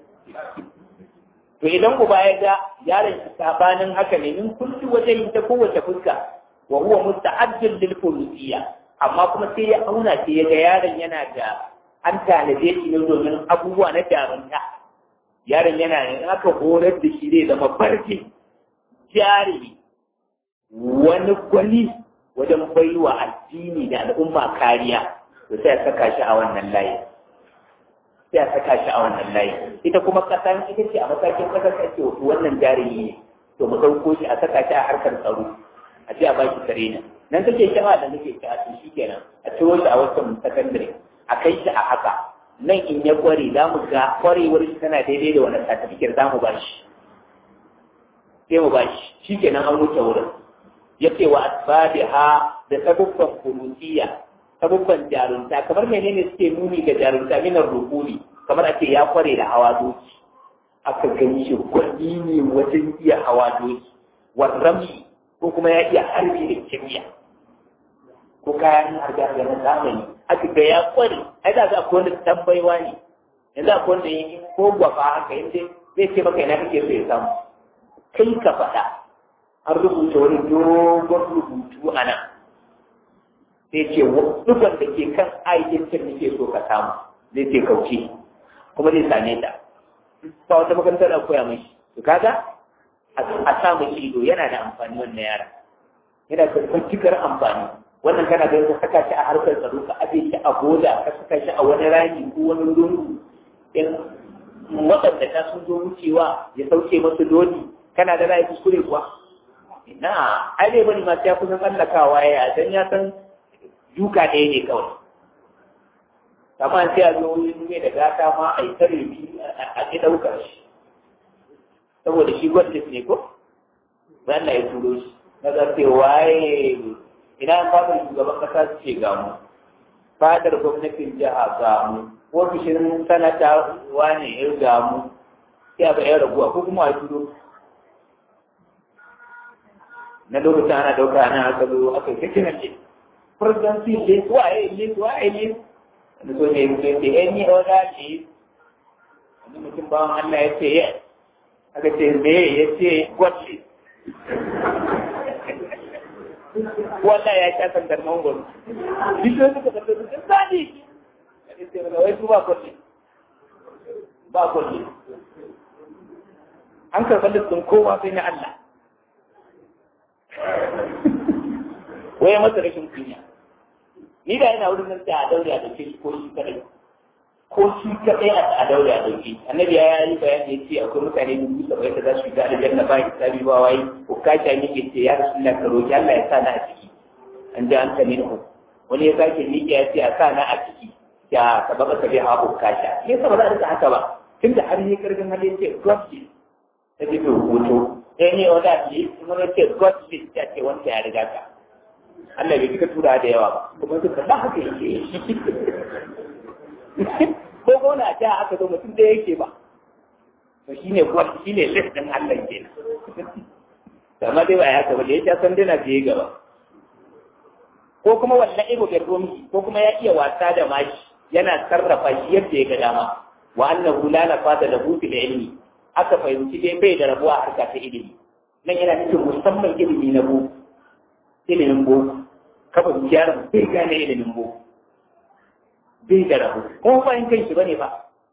to idan uba ya ga yaron shi sabanin haka ne in kulli wajen ta kowace fuska wa huwa musta'addin lil fulusiyya amma kuma sai ya auna sai ya ga yaron yana da an tanaje shi ne domin abubuwa na jarunta yaron yana ne aka horar da shi zai zama barci jari wani gwani wajen baiwa addini da al'umma kariya to sai ya saka shi a wannan layi sai a saka shi a wannan layi ita kuma kasan ita ce a matakin kasar ta ce wannan jarumi ne to mu ɗauko shi a saka shi a harkar tsaro a ce a ba shi tare nan nan kake shama da nake ta to shi kenan a ciro shi a wasu sakandare a kai shi a haka nan in ya kware za mu ga kwarewar shi tana daidai da wani satifikir za mu ba shi sai mu ba shi shi kenan an wuce wurin ya ce wa asbabiha da sabubban kurusiya sabubban jarunta kamar menene suke nuni ga jarunta minar rukuni kamar ake ya kware da hawa doki aka gani shi gwani ne wajen iya hawa doki warrami ko kuma ya iya harbi da kimiyya ko kayan harbi harbi na zamani aka ga ya kware ai da za ku wanda tambaiwa ne yanzu akwai wanda yi ko gwafa haka yadda zai ce maka ina kake so ya samu kai ka faɗa an rubuta wani dogon rubutu a nan sai ce dukkan da ke kan aikin nake so ka samu zai ce kauce kuma zai same ta ba wata makarantar da koya mai to kaga a samu ido yana da amfani wannan yara yana da kwancikar amfani wannan kana da ka saka shi a harkar tsaro ka aje shi a boda ka saka shi a wani rami ko wani lungu in waɗanda ta sun zo wucewa ya sauke masu doni kana da ra'ayi kuskure kuwa na ai dai bane ma ya kusan tsallakawa ya dan ya san duka ɗaya ne kawai amma sai a zo ne da gata ma a yi tare bi a ƙi ɗaukar shi saboda shi gwamnati ne ko bayan na ya turo shi na zarfe waye ina fadar shugaban kasa su ce gamu fadar gwamnatin jiha gamu ofishin sanata wane ya gamu sai a ba ya raguwa ko kuma a turo na lokacin ana ɗauka ana aka zo aka yi kiran ce presidency list waye list waye list wani so ne mutum ce any other list wani mutum bawan Allah ya ce yes aka ce me ya ce god list wallah ya sha sandar mangoro bishiyoyi suka sandar su sun zani ya ce mana wai su ba god list ba god list an karɓar listin kowa sai na Allah wai masa rashin kunya ni da ina wurin nan sai a daure a dauke shi ko shi kadai ko shi kadai a daure a dauke annabi ya yi bayani ya ce akwai mutane dubu saba'in da za su shiga aljanna ba hisabi ba wai ko kasha ne ke ce ya rasulullah ka roki Allah ya sa na a ciki an ji an kame ku wani ya sake miƙe ya ce a sa na a ciki ya ka baka ka bai hawa kasha me yasa ba za a rika haka ba tunda har yi karfin hali ya ce God is ta ji hoto sai ne wanda ne kuma ce God is ya ce wanda ya riga ka Allah bai cika tura da yawa ba kuma suka ba haka yake ko gona ta aka zo mutum da yake ba to shine kuwa shine list din Allah kenan amma dai ba ya haka ba da ya san dana je gaba ko kuma wannan ibo bai romi ko kuma ya iya wasa da mashi yana sarrafa shi yadda ya ga dama wa annahu la nafada lahu fil ilmi aka fahimci dai bai da rabuwa a harka ta ilimi nan yana nufin musamman ilimi na boko ilimin boko kafa yaron bai gane ilimin boko bai da rabu kuma bayan kan shi bane ba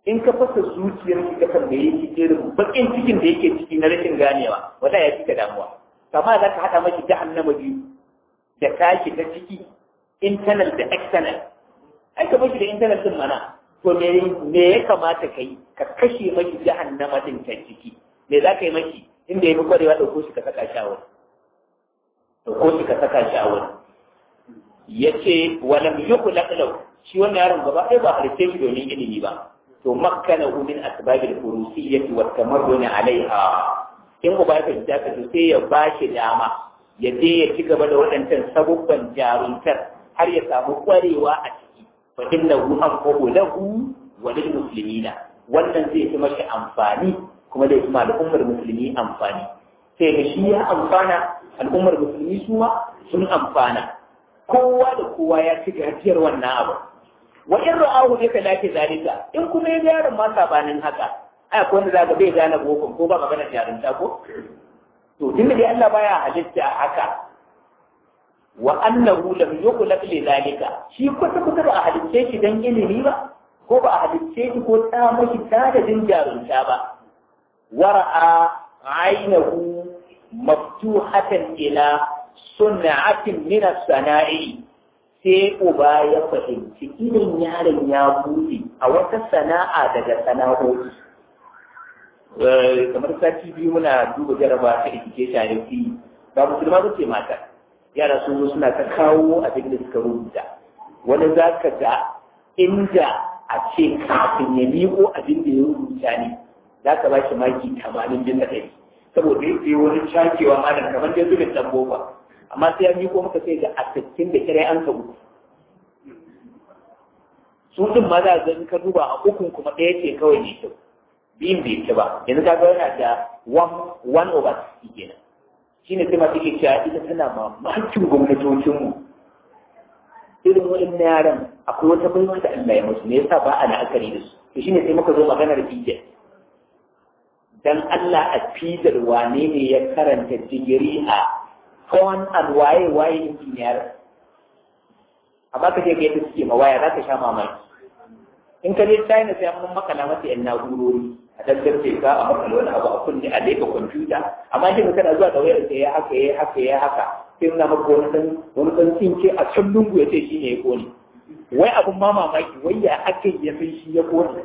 in ka fasa zuciyar shi ka tambaye shi irin bakin cikin da yake ciki na rashin ganewa wala ya cika damuwa kama za ka haɗa mashi jahannama biyu da tashi ta ciki internal da external ai ka mashi da internal din mana to me me ya kamata ka yi ka kashe mashi jahannama din ta ciki me za ka yi mashi inda ya fi kwarewa ɗauko shi ka saka shi a wani ɗauko shi ka saka shi a wani ya ce walam yukhlaq lahu shi wannan yaron gaba ɗaya ba halitta shi domin ilimi ba to makkanahu min asbabil furusiyyati wa tamarrun alaiha in uba ya fahimta ka to sai ya ba shi dama ya je ya ci gaba da waɗancan sabubban jaruntar har ya samu ƙwarewa a ciki fa innahu anfa'u lahu wa lil muslimina wannan zai fi mashi amfani kuma zai fi al'ummar musulmi amfani sai ga shi ya amfana al'ummar musulmi su ma sun amfana kowa da kowa ya ci gajiyar wannan abu wa in ra'ahu ne ka lafi zalika in kuma ya yaron ma sabanin haka ai akwai wanda zaka bai gane bokon ko ba magana jarunta ko to tunda dai Allah baya halitta haka wa annahu lam yukhlaq li zalika shi kwata kwata ba a halicce shi dan ilimi ba ko ba a halicce shi ko ta mashi tadadin jarunta ba wara'a ainahu maftuhatan ila sun'atin min as-sana'i sai uba ya fahimci idan yaron ya buɗe a wata sana'a daga sana'o'i kamar sati biyu muna duba jaraba ta education da fi ba musulma ba ce mata yara sun zo suna ta kawo abin da suka rubuta wani za ka ga inda a ce kafin ya miƙo abin da ya rubuta ne za ka ba shi maki tamanin bin da ɗari saboda ya yi wani cakewa malam kamar dai zubin ɗan boba amma sai ya miƙo maka sai ga a sittin da kirai an sabu su ɗin ma za in ka duba a ukun kuma ɗaya ce kawai ne kyau biyun bai ci ba yanzu ka ga yana da one over sixty kenan shi ne sai masu ke cewa ita tana mamakin gwamnatocinmu irin wani yaran akwai wata baiwa da Allah ya musu me yasa ba a la'akari da su to shine sai muka zo maganar fijar dan Allah a fijar wane ne ya karanta digiri a phone and waye waye injiniyar amma ka je ga yadda suke mawaya za ka sha mamaki in ka je China sai an makala masa yan na'urori a daddarfe ka a makala wani abu a kunne a leka kwamfuta amma shi kana zuwa da wayar sai ya haka ya haka ya haka sai na maka wani dan wani dan tsinke a can lungu ya ce shi ne ya kone wai abun ma mamaki wai ya aka ya san shi ya kone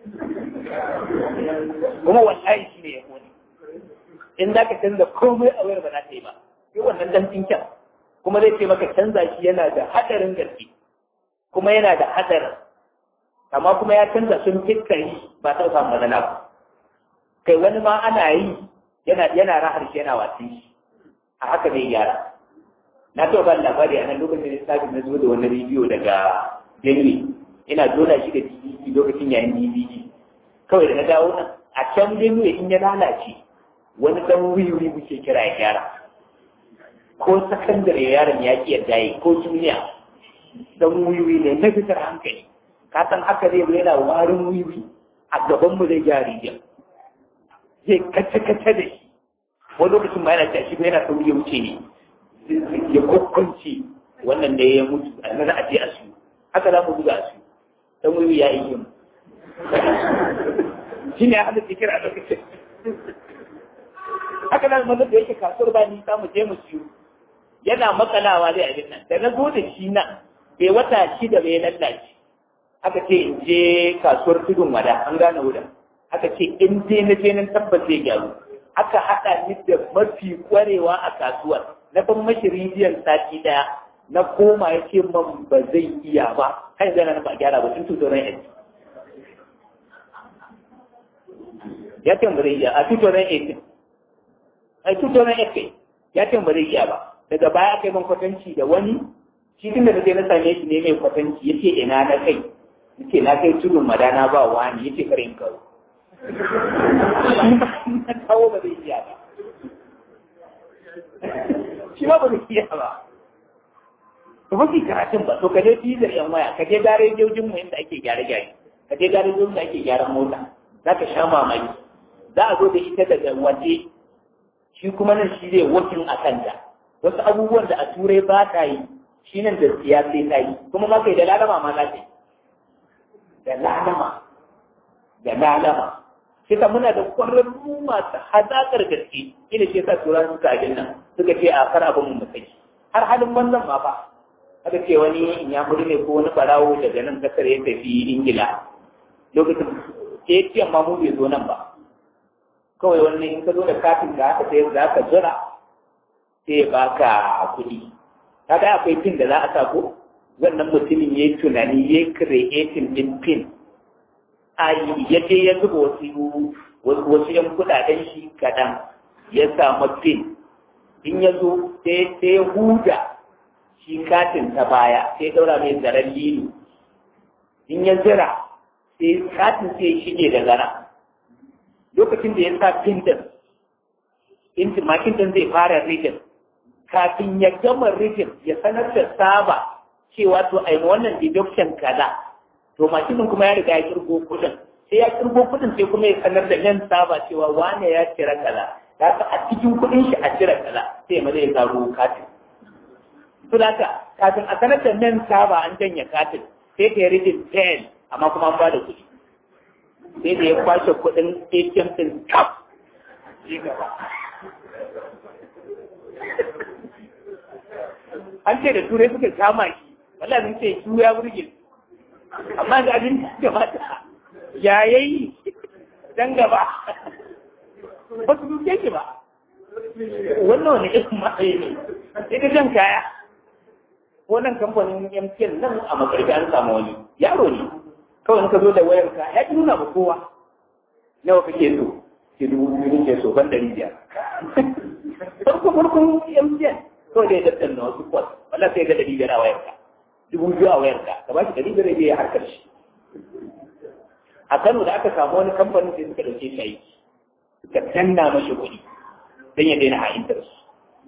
kuma wallahi shi ne ya kone in za ka canza komai a wayar ba za ta yi ba sai wannan dan tsinken kuma zai ce maka canza shi yana da hadarin gaske kuma yana da hadarin amma kuma ya canza sun fitkari ba ta samu matsala ba kai wani ma ana yi yana yana rahar shi yana wasan shi a haka zai gyara na taɓa ba labari a nan lokacin da sabin na zo da wani rediyo daga Benue ina dona shi da DVD lokacin yayin DVD kawai da na dawo nan a can Benue in ya lalace wani dan wiwi muke kira ya gyara ko sakandare yaron ya ki yadda yi ko duniya dan wiwi ne na fitar hankali ka san haka zai yana warin wiwi a gaban mu zai gyara rijiya zai kace kace da shi wani lokacin ma yana tashi yana sauri ya wuce ne ya kokkonce wannan da ya mutu a nan a je a su haka za mu buga a su dan wiwi ya yi yin shi ne hada fikir a lokacin haka nan mazan da yake kasuwar ba ni mu je mu siyo yana makalawa zai abin nan da na zo da shi nan bai wata shida bai lallace aka ce in je kasuwar tudun wada an gane wurin aka ce in je na je nan tabbas zai gyaru aka haɗa ni da mafi kwarewa a kasuwar na ban mashi rijiyar sati ɗaya na koma ya ce man ba zai iya ba kan zana na ba gyara ba tun tutoron yanzu ya ce ba zai iya a tutoron yanzu a tutoron yanzu ya ce ba zai iya ba daga baya aka yi man kwatanci da wani shi tun da na je na same shi ne mai kwatanci ya ce ina na kai ya ce na kai tudun madana ba wani ya ce kare in kawo na kawo ba zai iya ba shi ma ba zai iya ba to mafi karatun ba to ka je fizar yan waya ka je garejojin mu inda ake gyare gyare ka je garejojin da ake gyaran mota za ka sha mamaki za a zo da ita daga waje shi kuma nan shi zai wakin a kanta wasu abubuwan da a turai ba ta yi shi nan da siya sai ta yi kuma ma kai da lalama ma za ta yi da lalama da lalama sai ta muna da kwararru masu hazaƙar gaske ina ce sa tura suka abin nan suka ce a kar abin mu saki har halin wannan ma fa aka ce wani in ya ne ko wani barawo daga nan kasar ya tafi ingila lokacin atm ma mu bai zo nan ba kawai wani in ka zo da katin ka haka sai za ka jira sai ba ka kuɗi kaga akwai pin da za a sa ko wannan mutumin ya yi tunani ya yi creating din pin a ya je ya zuba wasu wasu yan kuɗaɗen shi kaɗan ya samu pin in ya zo sai ya huda shi katin ta baya sai ɗaura mai zaren lilo in ya zira sai katin sai shige da zara lokacin da ya sa pin din intimakin din zai fara rigin kafin ya gama rigin ya sanar da saba cewa to ai wannan deduction kaza to makinin kuma ya riga ya kirgo kudin sai ya kirgo kudin sai kuma ya sanar da nan saba cewa wane ya cire kaza da a cikin kudin shi a cire kaza sai ma zai zaro katin to da kafin a sanar da nan saba an janye katin sai ka yi rigin 10 amma kuma an ba da kuɗi sai da ya kwashe kuɗin ATM ɗin kaf shi gaba an ce da turai suka kama shi wallah sun ce su ya burge amma ga abin da kamata ya yayi dan gaba ba su duke shi ba wannan wani irin matsayi ne sai ka jan kaya wannan kamfanin MTN nan a makarfi an samu wani yaro ne kawai ka zo da wayar ka ya nuna ba kowa nawa kake so ke dubu biyu ke so ban dari biyar farko farkon MTN kawai da ya dattan na wasu kwas wala sai ga dari biyar a wayar ka dubu biyu a wayar ka ka ba shi dari biyar ya harkar shi a Kano da aka samu wani kamfanin sai suka dauke shi aiki suka danna mashi kuɗi don ya daina ha'intar su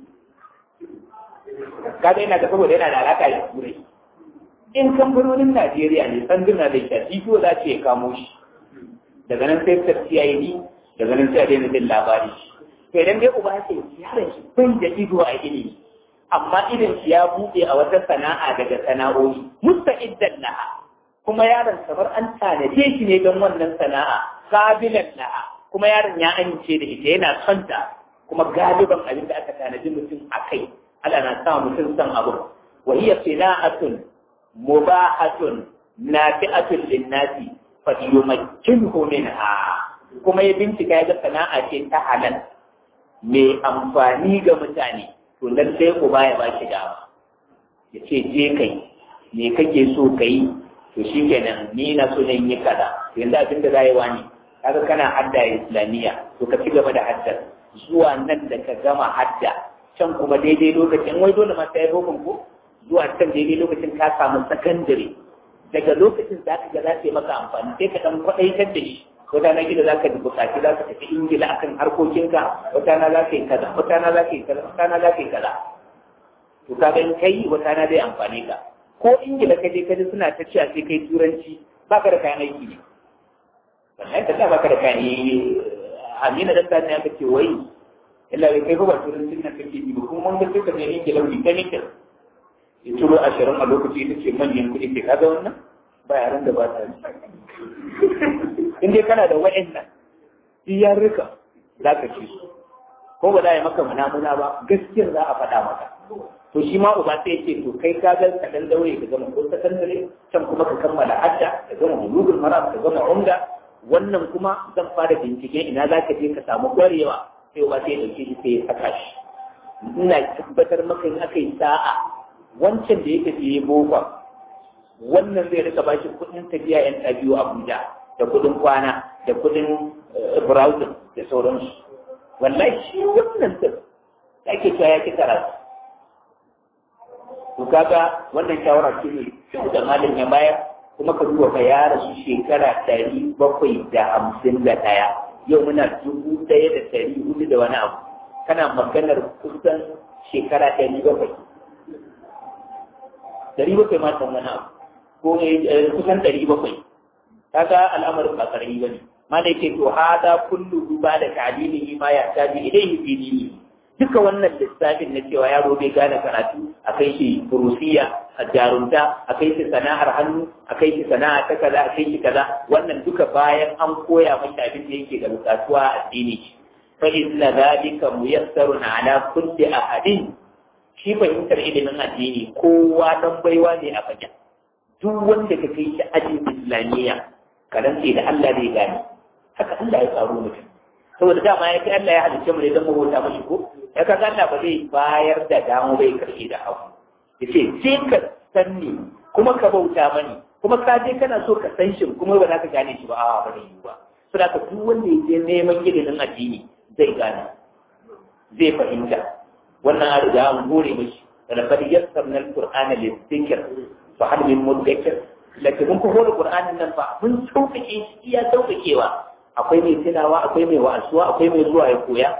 kaga yana da saboda yana da alaka da turai in kamfanonin Najeriya ne sanduna da shafi ko za ce ya kamo shi daga nan sai ta CID daga nan sai a daina jin labari to idan dai uba ce yaron shi bai da ido a ilimi amma idan shi ya buɗe a wata sana'a daga sana'o'i musta'iddan laha kuma yaron kamar an tanaje shi ne don wannan sana'a kabilan laha kuma yaron ya amince da ita yana son ta kuma galiban abin da aka tanaji mutum a kai Allah na sa mutum son abu wa hiya sana'atun mubahatun nafi'atun linnasi fa yumakkinhu minha kuma ya bincika ya ga sana'a ce ta halal mai amfani ga mutane to lallai ku baya ba shi dama ya ce je kai me kake so ka yi to shi kenan ni na so ne yi kaza yanzu abin da za yi wani kaga kana hadda islamiyya to ka ci gaba da haddar zuwa nan da ka gama hadda can kuma daidai lokacin wai dole ma sai hukun ko zuwa can daidai lokacin ka samu sakandare daga lokacin za ka ga za ta yi maka amfani sai ka dan kwaɗaitar da shi wata na gida za ka buƙaci za ka tafi ingila akan harkokinka wata na za ka yi kaza wata na za ka yi kaza wata na za ka yi kaza to ka ga in kai wata na zai amfane ka ko ingila ka je ka ji suna ta cewa sai kai turanci ba ka da kayan aiki ne wannan ka ba ka da kayan amina dan ta ne aka ce wai illa bai kai ba turancin nan kake yi ba kuma mun ga sai ka je ingila wuri ta nikin ya turo ashirin a lokaci ita ce manyan kuɗi ke kaga wannan ba yaran da ba ta yi in dai kana da wa'annan iyarrika za ka ci su ko ba za a yi maka munamuna ba gaskiyar za a faɗa maka to shi ma uba sai ce to kai ka ga ka dan daure ka gama ko sakandare can kuma ka kammala hadda ka gama bulugul maram ka gama umda wannan kuma zan fara bincike ina za ka je ka samu ƙwarewa sai uba sai ya ɗauke shi sai ya saka shi ina tabbatar maka in aka yi sa'a wancan da yake fiye bokon wannan zai rika ba shi kuɗin tafiya yan biyu Abuja da kuɗin kwana da kuɗin browsing da sauransu wallahi shi wannan din da ake cewa ya ki karatu to kaga wannan shawara ce mai kyau da malam ya bayar kuma ka duba ka ya rasu shekara ɗari bakwai da hamsin da ɗaya yau muna dubu ɗaya da ɗari hudu da wani abu kana maganar kusan shekara ɗari bakwai ɗari bakwai ma san wani abu ko kusan ɗari bakwai kaga al'amarin ba karami ba ne ma da yake to hada kullu duba da ta'limihi ma ya tabi ilayhi fi dini duka wannan lissafin na cewa yaro bai gane karatu a kai shi furusiya jarumta a kai shi sana'ar hannu a kai shi sana'a ta kaza a kai shi kaza wannan duka bayan an koya mashi abin da yake da bukatuwa a addini fa inna zalika muyassarun ala kulli ahadin shi fahimtar ilimin addini kowa dan baiwa ne a fagen duk wanda ka kai shi ajin islamiyya ka rantse da Allah zai gane haka Allah ya tsaro mutum saboda dama ya kai Allah ya halicce mu ne don mu bauta mashi ko ya kaga Allah ba zai bayar da damu bai karshe da abu yace je ka san ni kuma ka bauta mani kuma ka je kana so ka san shi kuma ba za ka gane shi ba a ba zai yi ba saboda ka duk wanda ya je neman ilimin addini zai gane zai fahimta wannan an riga an gore mashi laqad yassarna al-qur'ana lidh-dhikr fa hal min mudakkir lakin mun ko hore qur'anin nan fa mun sauƙaƙe shi iya sauƙaƙewa akwai mai tunawa akwai mai wa'azuwa akwai mai zuwa ya koya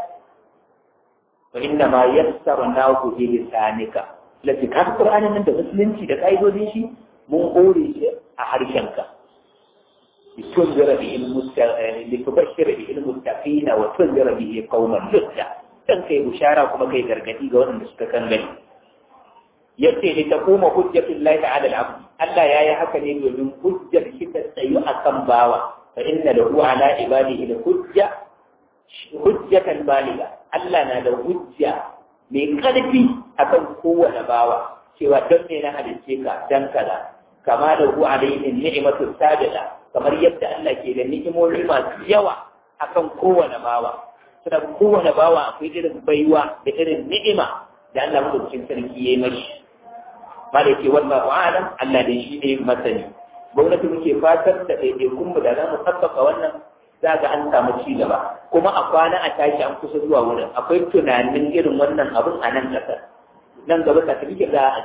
wa inna ma yassarnahu bi lisanika lati ka qur'anin nan da musulunci da kaidodin shi mun hore shi a harshenka litunzira bi litubashshira bi ilmuttaqina wa tunzira bi qauman lutta dan kai bushara kuma kai gargadi ga waɗanda suka kan gani yace li taquma hujjatullahi ta'ala al-abd Allah yayi haka ne domin hujjar shi ta tsayu akan bawa fa inna lahu ala ibadihi hujja hujjatan baliga Allah na da hujja mai karfi akan kowane bawa cewa don me na halicce ka dan kaza kama da hu alaihi ni'matu sabila kamar yadda Allah ke da ni'imomi masu yawa akan kowane bawa saboda kowane bawa akwai irin baiwa da irin ni'ima da Allah madaukakin sarki yayi mashi ba da ke wannan wa'alam Allah da shi ne masani gwamnati muke fatar da ɗaiɗaikun mu da za mu sassaka wannan za ga an samu ci gaba kuma a kwana a tashi an kusa zuwa wurin akwai tunanin irin wannan abun a nan ƙasar nan gaba ka tafi za a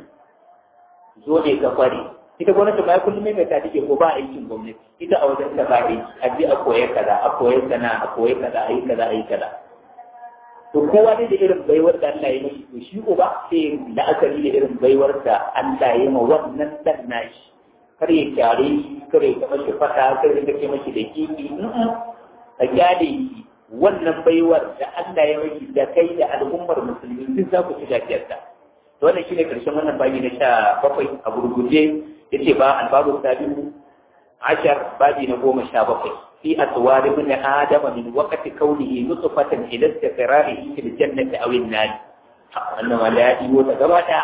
zo ne ka kware ita gwamnati ma kullum mai ta take ko ba aikin gwamnati ita a wajen ta ba aiki a je a koya kaza a koya sana a koya kaza a yi kaza a yi kaza to kowa dai da irin baiwar da Allah ya mashi to shi uba sai la'akari da irin baiwar da Allah ya ma wannan dan nashi kar ya kyare shi kar ya mashi fata kar ya kace mashi da kiki a kyale shi wannan baiwar da Allah ya mashi da kai da al'ummar musulmi duk za ku ci gajiyarta to wannan shine karshen wannan babi na sha bakwai a gurguje yace ba albabu sabiu ashar babi na goma sha bakwai في أطوار ابن آدم من وقت كونه نطفة إلى استقراره في الجنة أو النار أنما لا يوتا gabata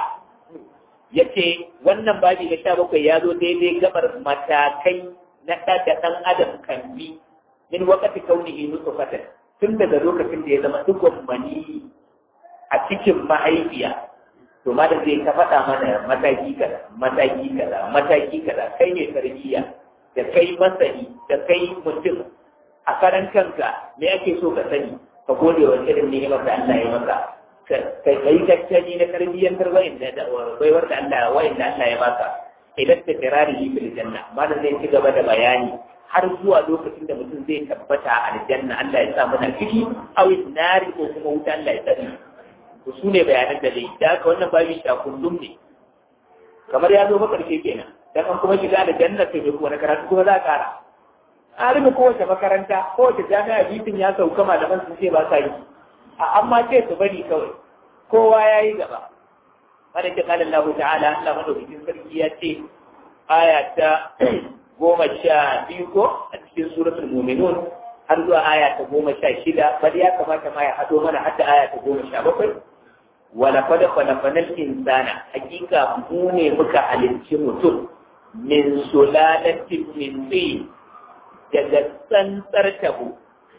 yace wannan babi na sha bakwai ya zo daidai gabar matakai na ɗaga ɗan adam kan bi min wakati kaunihi nutfatan tun daga lokacin da ya zama dukkan mani a cikin mahaifiya to ma da zai ka faɗa mana mataki kaza mataki kaza mataki kaza kai ne tarbiyya da kai masani da kai mutum a karan kanka me ake so ka sani ka gode wa irin ni'imar da Allah ya maka ka yi tattali na tarbiyyantar wayin da baiwar da Allah wayin da Allah ya baka idan ta kirari yi fil janna malam zai ci gaba da bayani har zuwa lokacin da mutum zai tabbata a aljanna Allah ya sa mana ciki aw nari ko kuma wuta Allah ya tsare to su ne bayanan da zai da haka wannan babin sha kullum ne kamar ya zo makarshe kenan dan an kuma shiga da jannar sai kuma na karatu kuma za a kara alimin kowace makaranta kowace jami'a bitin ya sauka malaman sun ce ba sa yi a amma ce su bari kawai kowa ya yi gaba wanda ke kala Allah ta'ala Allah madaukakin sarki ya ce aya ta goma sha biyu ko a cikin suratul mu'minun har zuwa aya ta goma sha shida bari ya kamata ma ya haɗo mana har da aya ta goma sha bakwai wala fada kwalafanar insana hakika mu ne muka halicci mutum min sulalatin min tsin daga tsantsar tabo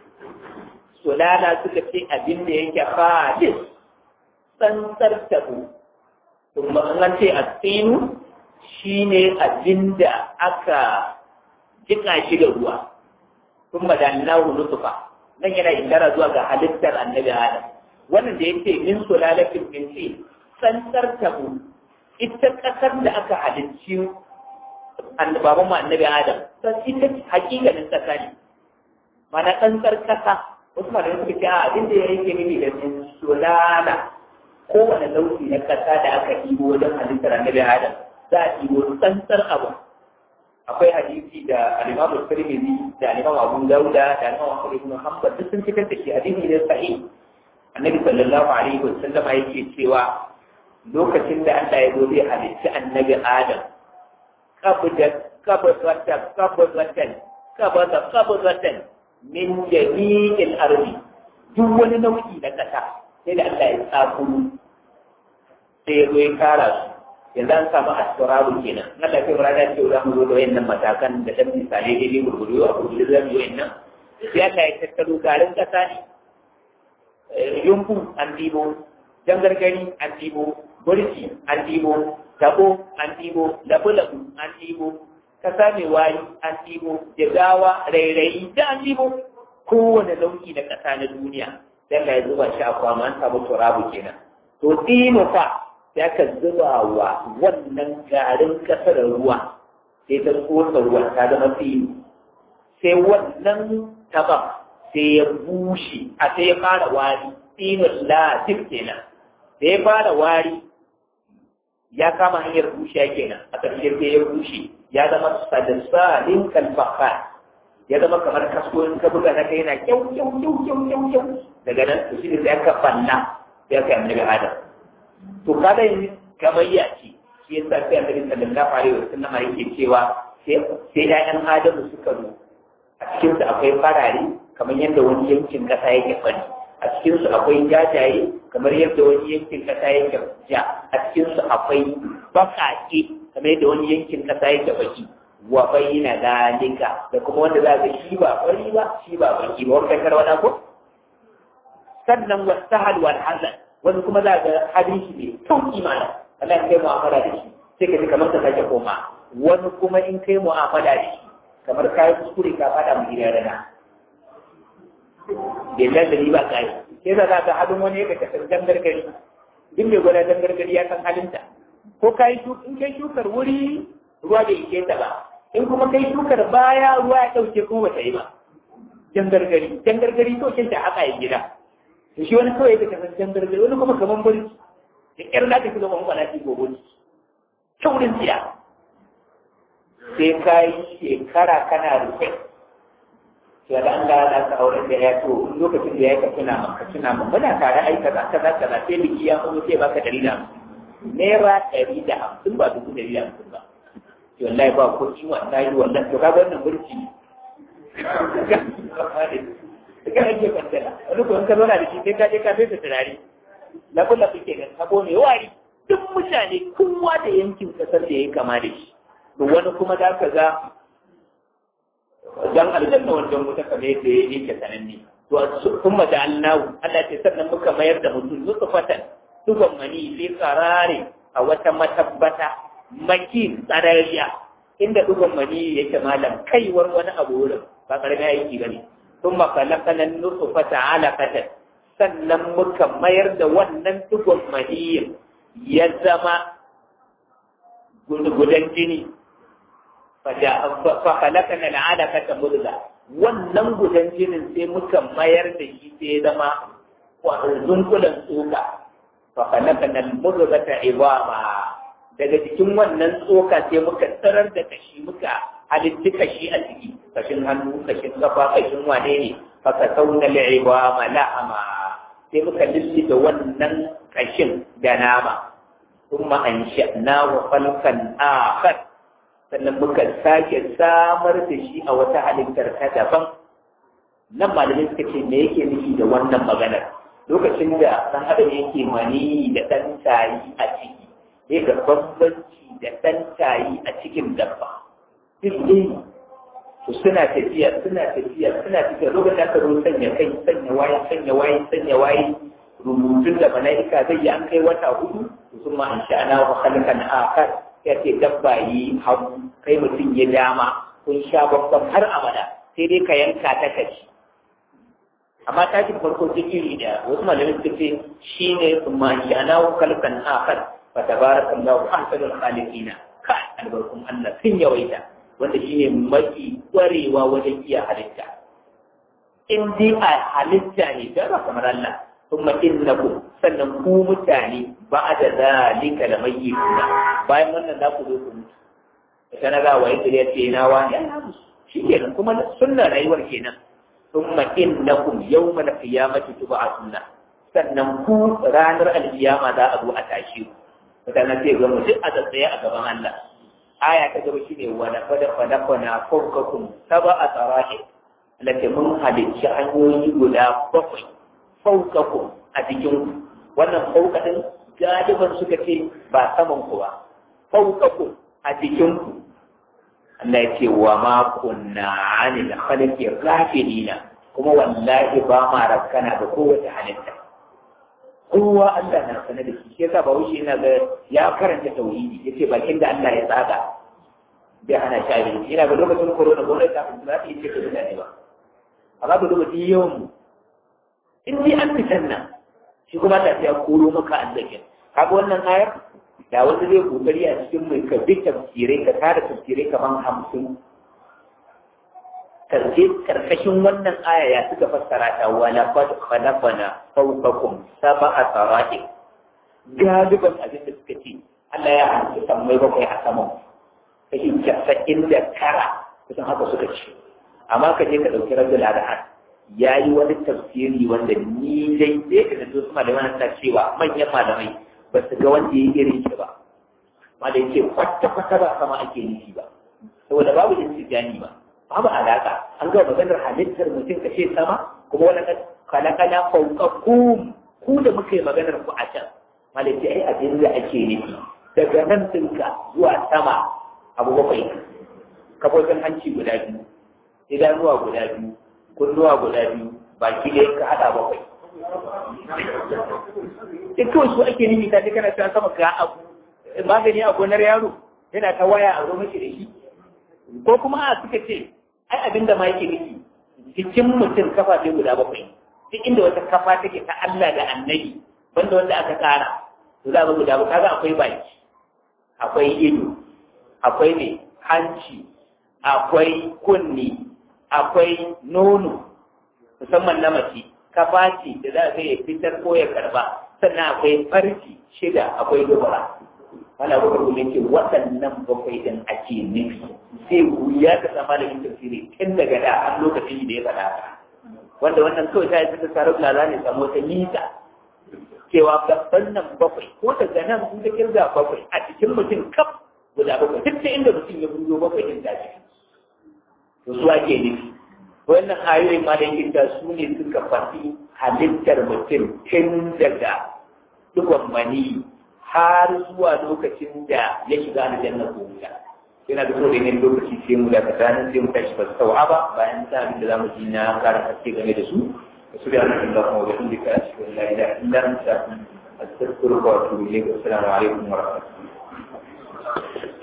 sulala suka ce abin da yake fadis tsantsar tabo kuma an ce a tsinu shi ne abin da aka jika shi da ruwa kuma da nahu nutufa nan yana ishara zuwa ga halittar annabi adam wannan da yake min sulalatin min tsin tsantsar tabo ita kasar da aka halicci baban mu annabi Adam san ita hakikanin kasa ne mana tsantsar kasa wasu malamai suka ce a abin da yake nufi da sulala kowane lauki na kasa da aka ɗibo wajen halittar annabi Adam za a ɗibo tsantsar abu akwai hadisi da al-Imam Tirmidhi da al-Imam Abu Dawuda da al-Imam Ahmad ibn Hanbal duk sun fitar da shi hadisi ne sahih annabi sallallahu alaihi wasallam yake cewa lokacin da Allah ya zo zai halitta annabi Adam qabda qabdatan qabdatan qabda qabdatan min jami'il ardi duk wani nau'i na kasa sai da Allah ya tsakuru sai ya zo ya kara su yanzu an samu asiraru kenan na da kai rana ce za mu zo da wayannan matakan da dan misali daidai gurguru a gurguru za mu yi wayannan sai Allah ya tattaro garin kasa ne yumbu an dibo jangargari an dibo burki an dibo tabo an dibo labu-labu an dibo kasa mai wari an dibo jigawa rairayi da an dibo kowane nau'i na kasa na duniya sai Allah ya zuba shi a kwama an samu turabu kenan to dino fa ya ka zuba wa wannan garin kasar ruwa sai ta tsotsa ruwan ta zama fili sai wannan taban sai ya bushe a sai ya fara wari tsinin latif kenan da ya fara wari ya kama hanyar bushe kenan a ƙarshe sai ya bushe ya zama sadisalin kalfafa ya zama kamar kasko in ka buga na kai yana kyau kyau kyau kyau kyau kyau daga nan to shi ne sai aka banna sai aka yi annabi adam to kada yin gamayya ce shi yasa sai annabi sallallahu alaihi wasallam yake cewa sai sai ƴaƴan adamu suka zo a cikin su akwai farare kamar yadda wani yankin kasa yake fari a cikin su akwai jajaye kamar yadda wani yankin kasa yake ja a cikin su akwai bakake kamar yadda wani yankin kasa yake baki wa bayyana dalika da kuma wanda za ga shi ba fari ba shi ba baki ba wanda karwada ko sannan wasahal wal hazan wani kuma za ga hadin shi ne sauki mana Allah ya kai mu'amala da shi sai ka ji kamar ka sake koma wani kuma in kai mu'amala da shi kamar kayi kuskure ka fada mu gidan rana bai da ba kai sai za ka hadin wani ya ka dangar gari duk mai gwada dangar gari ya san halinta ko kai in kai shukar wuri ruwa bai ike ta ba in kuma kai shukar baya ruwa ya dauke kuma ba ta yi ba dangar gari dangar gari to kin ta haka ya gida da shi wani kawai da kasar jan gargaɗi wani kuma kaman bari da ƙyar da ka fi zama kwana ci gobe ne taurin tsiya sai ka yi shekara kana rufe sai da an ga na ka auren da ya to lokacin da ya ka tuna maka tuna maka muna tare ai kaza kaza kaza sai biki ya kuma sai baka ɗari da hamsin naira ɗari da hamsin ba dubu ɗari da hamsin ba to wallahi ba ko ci wallahi wallahi to kaga wannan burki ka ake kwantala wani ko in ka zauna da shi sai ka je ka fesa turare na kula kuke da sabo mai wari duk mutane kowa da yankin kasar da ya kama da shi to wani kuma za ka ga dan aljanna wajen wuta kamar yadda ya yake sananne to kuma da Allah Allah ce sannan muka mayar da mutum nutfatan dugon mani sai karare a wata matabbata maki tsarariya inda dugon mani yake malam kaiwar wani abu wurin ba karamin aiki bane ثم خلقنا النطفة علقة sannan muka mayar da wannan tugon maniyin ya zama gudan jini fa halakana al'alaka ta murza wannan gudan jinin sai muka mayar da shi sai ya zama zunkulan tsoka fa halakana al-murza ta ibama daga cikin wannan tsoka sai muka tsarar da kashi muka halitti kashi a ciki kashin hannu kashin kafa kashin wane ne faka sauna li'iba mala'ama sai muka lillita wannan kashin da nama kuma an sha'na wa falkan akhar sannan muka sake samar da shi a wata halittar ta daban nan malamai suka ce me yake nufi da wannan maganar lokacin da ɗan adam yake mani da ɗan tayi a ciki zai ga bambanci da ɗan tayi a cikin dabba duk dai to suna tafiya suna tafiya suna tafiya lokacin da aka zo sanya kai sanya waye sanya waye sanya waye rubutun da mala'ika zai yi an kai wata hudu to sun ma an sha'ana wa khalqan akhar ya ce dabba yi hagu kai mutum ya dama kun sha babban har abada sai dai ka yanka ta kaci amma tashin farko ta iri da wasu malamai suka ce shine sun ma an sha'ana wa khalqan akhar fa tabarakallahu ahsanul khaliqina kai albarkun Allah sun yawaita wanda shi ne mafi ƙwarewa wajen iya halitta. In dai a halitta ne don ba kamar Allah, kuma innakum sannan ku mutane ba da zalika da mai kuna bayan wannan za ku zo ku mutu. Ita na gawa yadda ya ce na wani shi kenan kuma sunna rayuwar kenan. Kuma innakum yawma al-qiyamati tub'atuna sannan ku ranar alkiyama za a zo a tashi ku mutane sai ga mu duk a tsaye a gaban Allah aya ta gaba shine wa da fada fada fana fawqakum sab'a tarahi lake mun halicci hanyoyi guda bakwai fawqakum a cikin wannan fawqatin galiban suka ce ba saman ku ba fawqakum a cikin ku Allah ya ce wa ma kunna anil khalqi ghafilina kuma wallahi ba ma rakkana da kowace halitta kowa Allah na sanar da shi yasa ba wuce yana ga ya karanta tauhidi yace bakin da Allah ya tsaga bai hana shi abin yana ga lokacin corona gwamnati ta fi za ta yi ce ka mutane ba amma ba lokacin yawan mu in dai an fitan nan shi kuma ta ya koro maka arzikin kaga wannan ayar da wanda zai kokari a cikin mai ka bi tafsirai ka tara tafsirai kaman hamsin karshe karkashin wannan aya ya suka fassara ta wala qad khalaqna fawqakum sab'a sarati galiban abin da suka ce Allah ya halitta sammai bakwai a saman kashi casa'in da tara kusan haka suka ce amma ka je ka ɗauki rajul adhan ya yi wani tafsiri wanda ni dai sai ka da su malamai na cewa manyan malamai ba su ga wanda ya irin shi ba ma da yake kwata-kwata ba sama ake nufi ba saboda babu intijani ba babu alaka an ga maganar halittar mutum ka ce sama kuma wani kalakala faukakum ku da muka yi maganar ku a can malaki ai abin da ake nufi daga nan ɗinka zuwa sama abu bakwai kafofin hanci guda biyu idanuwa guda biyu kunnuwa guda biyu baki da ka haɗa bakwai duk kawai su ake nufi ta kana cewa sama ga abu magani a gonar yaro yana ta waya a zo mashi da shi ko kuma a suka ce ai abin da ma yake nufi cikin mutum kafa sai guda bakwai duk inda wata kafa take ta Allah da annabi banda wanda aka tsara to za a guda ba kaga akwai baki akwai ido akwai ne hanci akwai kunni akwai nono musamman na mace kafa ce da za a ya fitar ko ya karba sannan akwai farci shida akwai dubara wala ba kuma yake waɗannan bakwai din ake nufi sai wuya ka sama da yin tafsiri tun daga da an lokacin da ya faɗa wanda wannan kawai ta yi ta tsarar da za ne samu wata nisa cewa gaban nan bakwai ko daga nan sun ta kirga bakwai a cikin mutum kaf guda bakwai duk da inda mutum ya buzo bakwai din da ciki to su ake nufi wannan ayoyin ma da yake su ne suka faɗi halittar mutum tun daga dukkan mani har zuwa lokacin da ya shiga aljanna ko wuta yana da so da yin lokaci sai mu daga tsanin sai mu tashi ba su tawa ba bayan sa abin da zamu ji na kara haske game da su su da annabi Allah kuma wajen da ka shi la ilaha illa anta astaghfiruka wa atubu ilayk assalamu alaikum wa rahmatullahi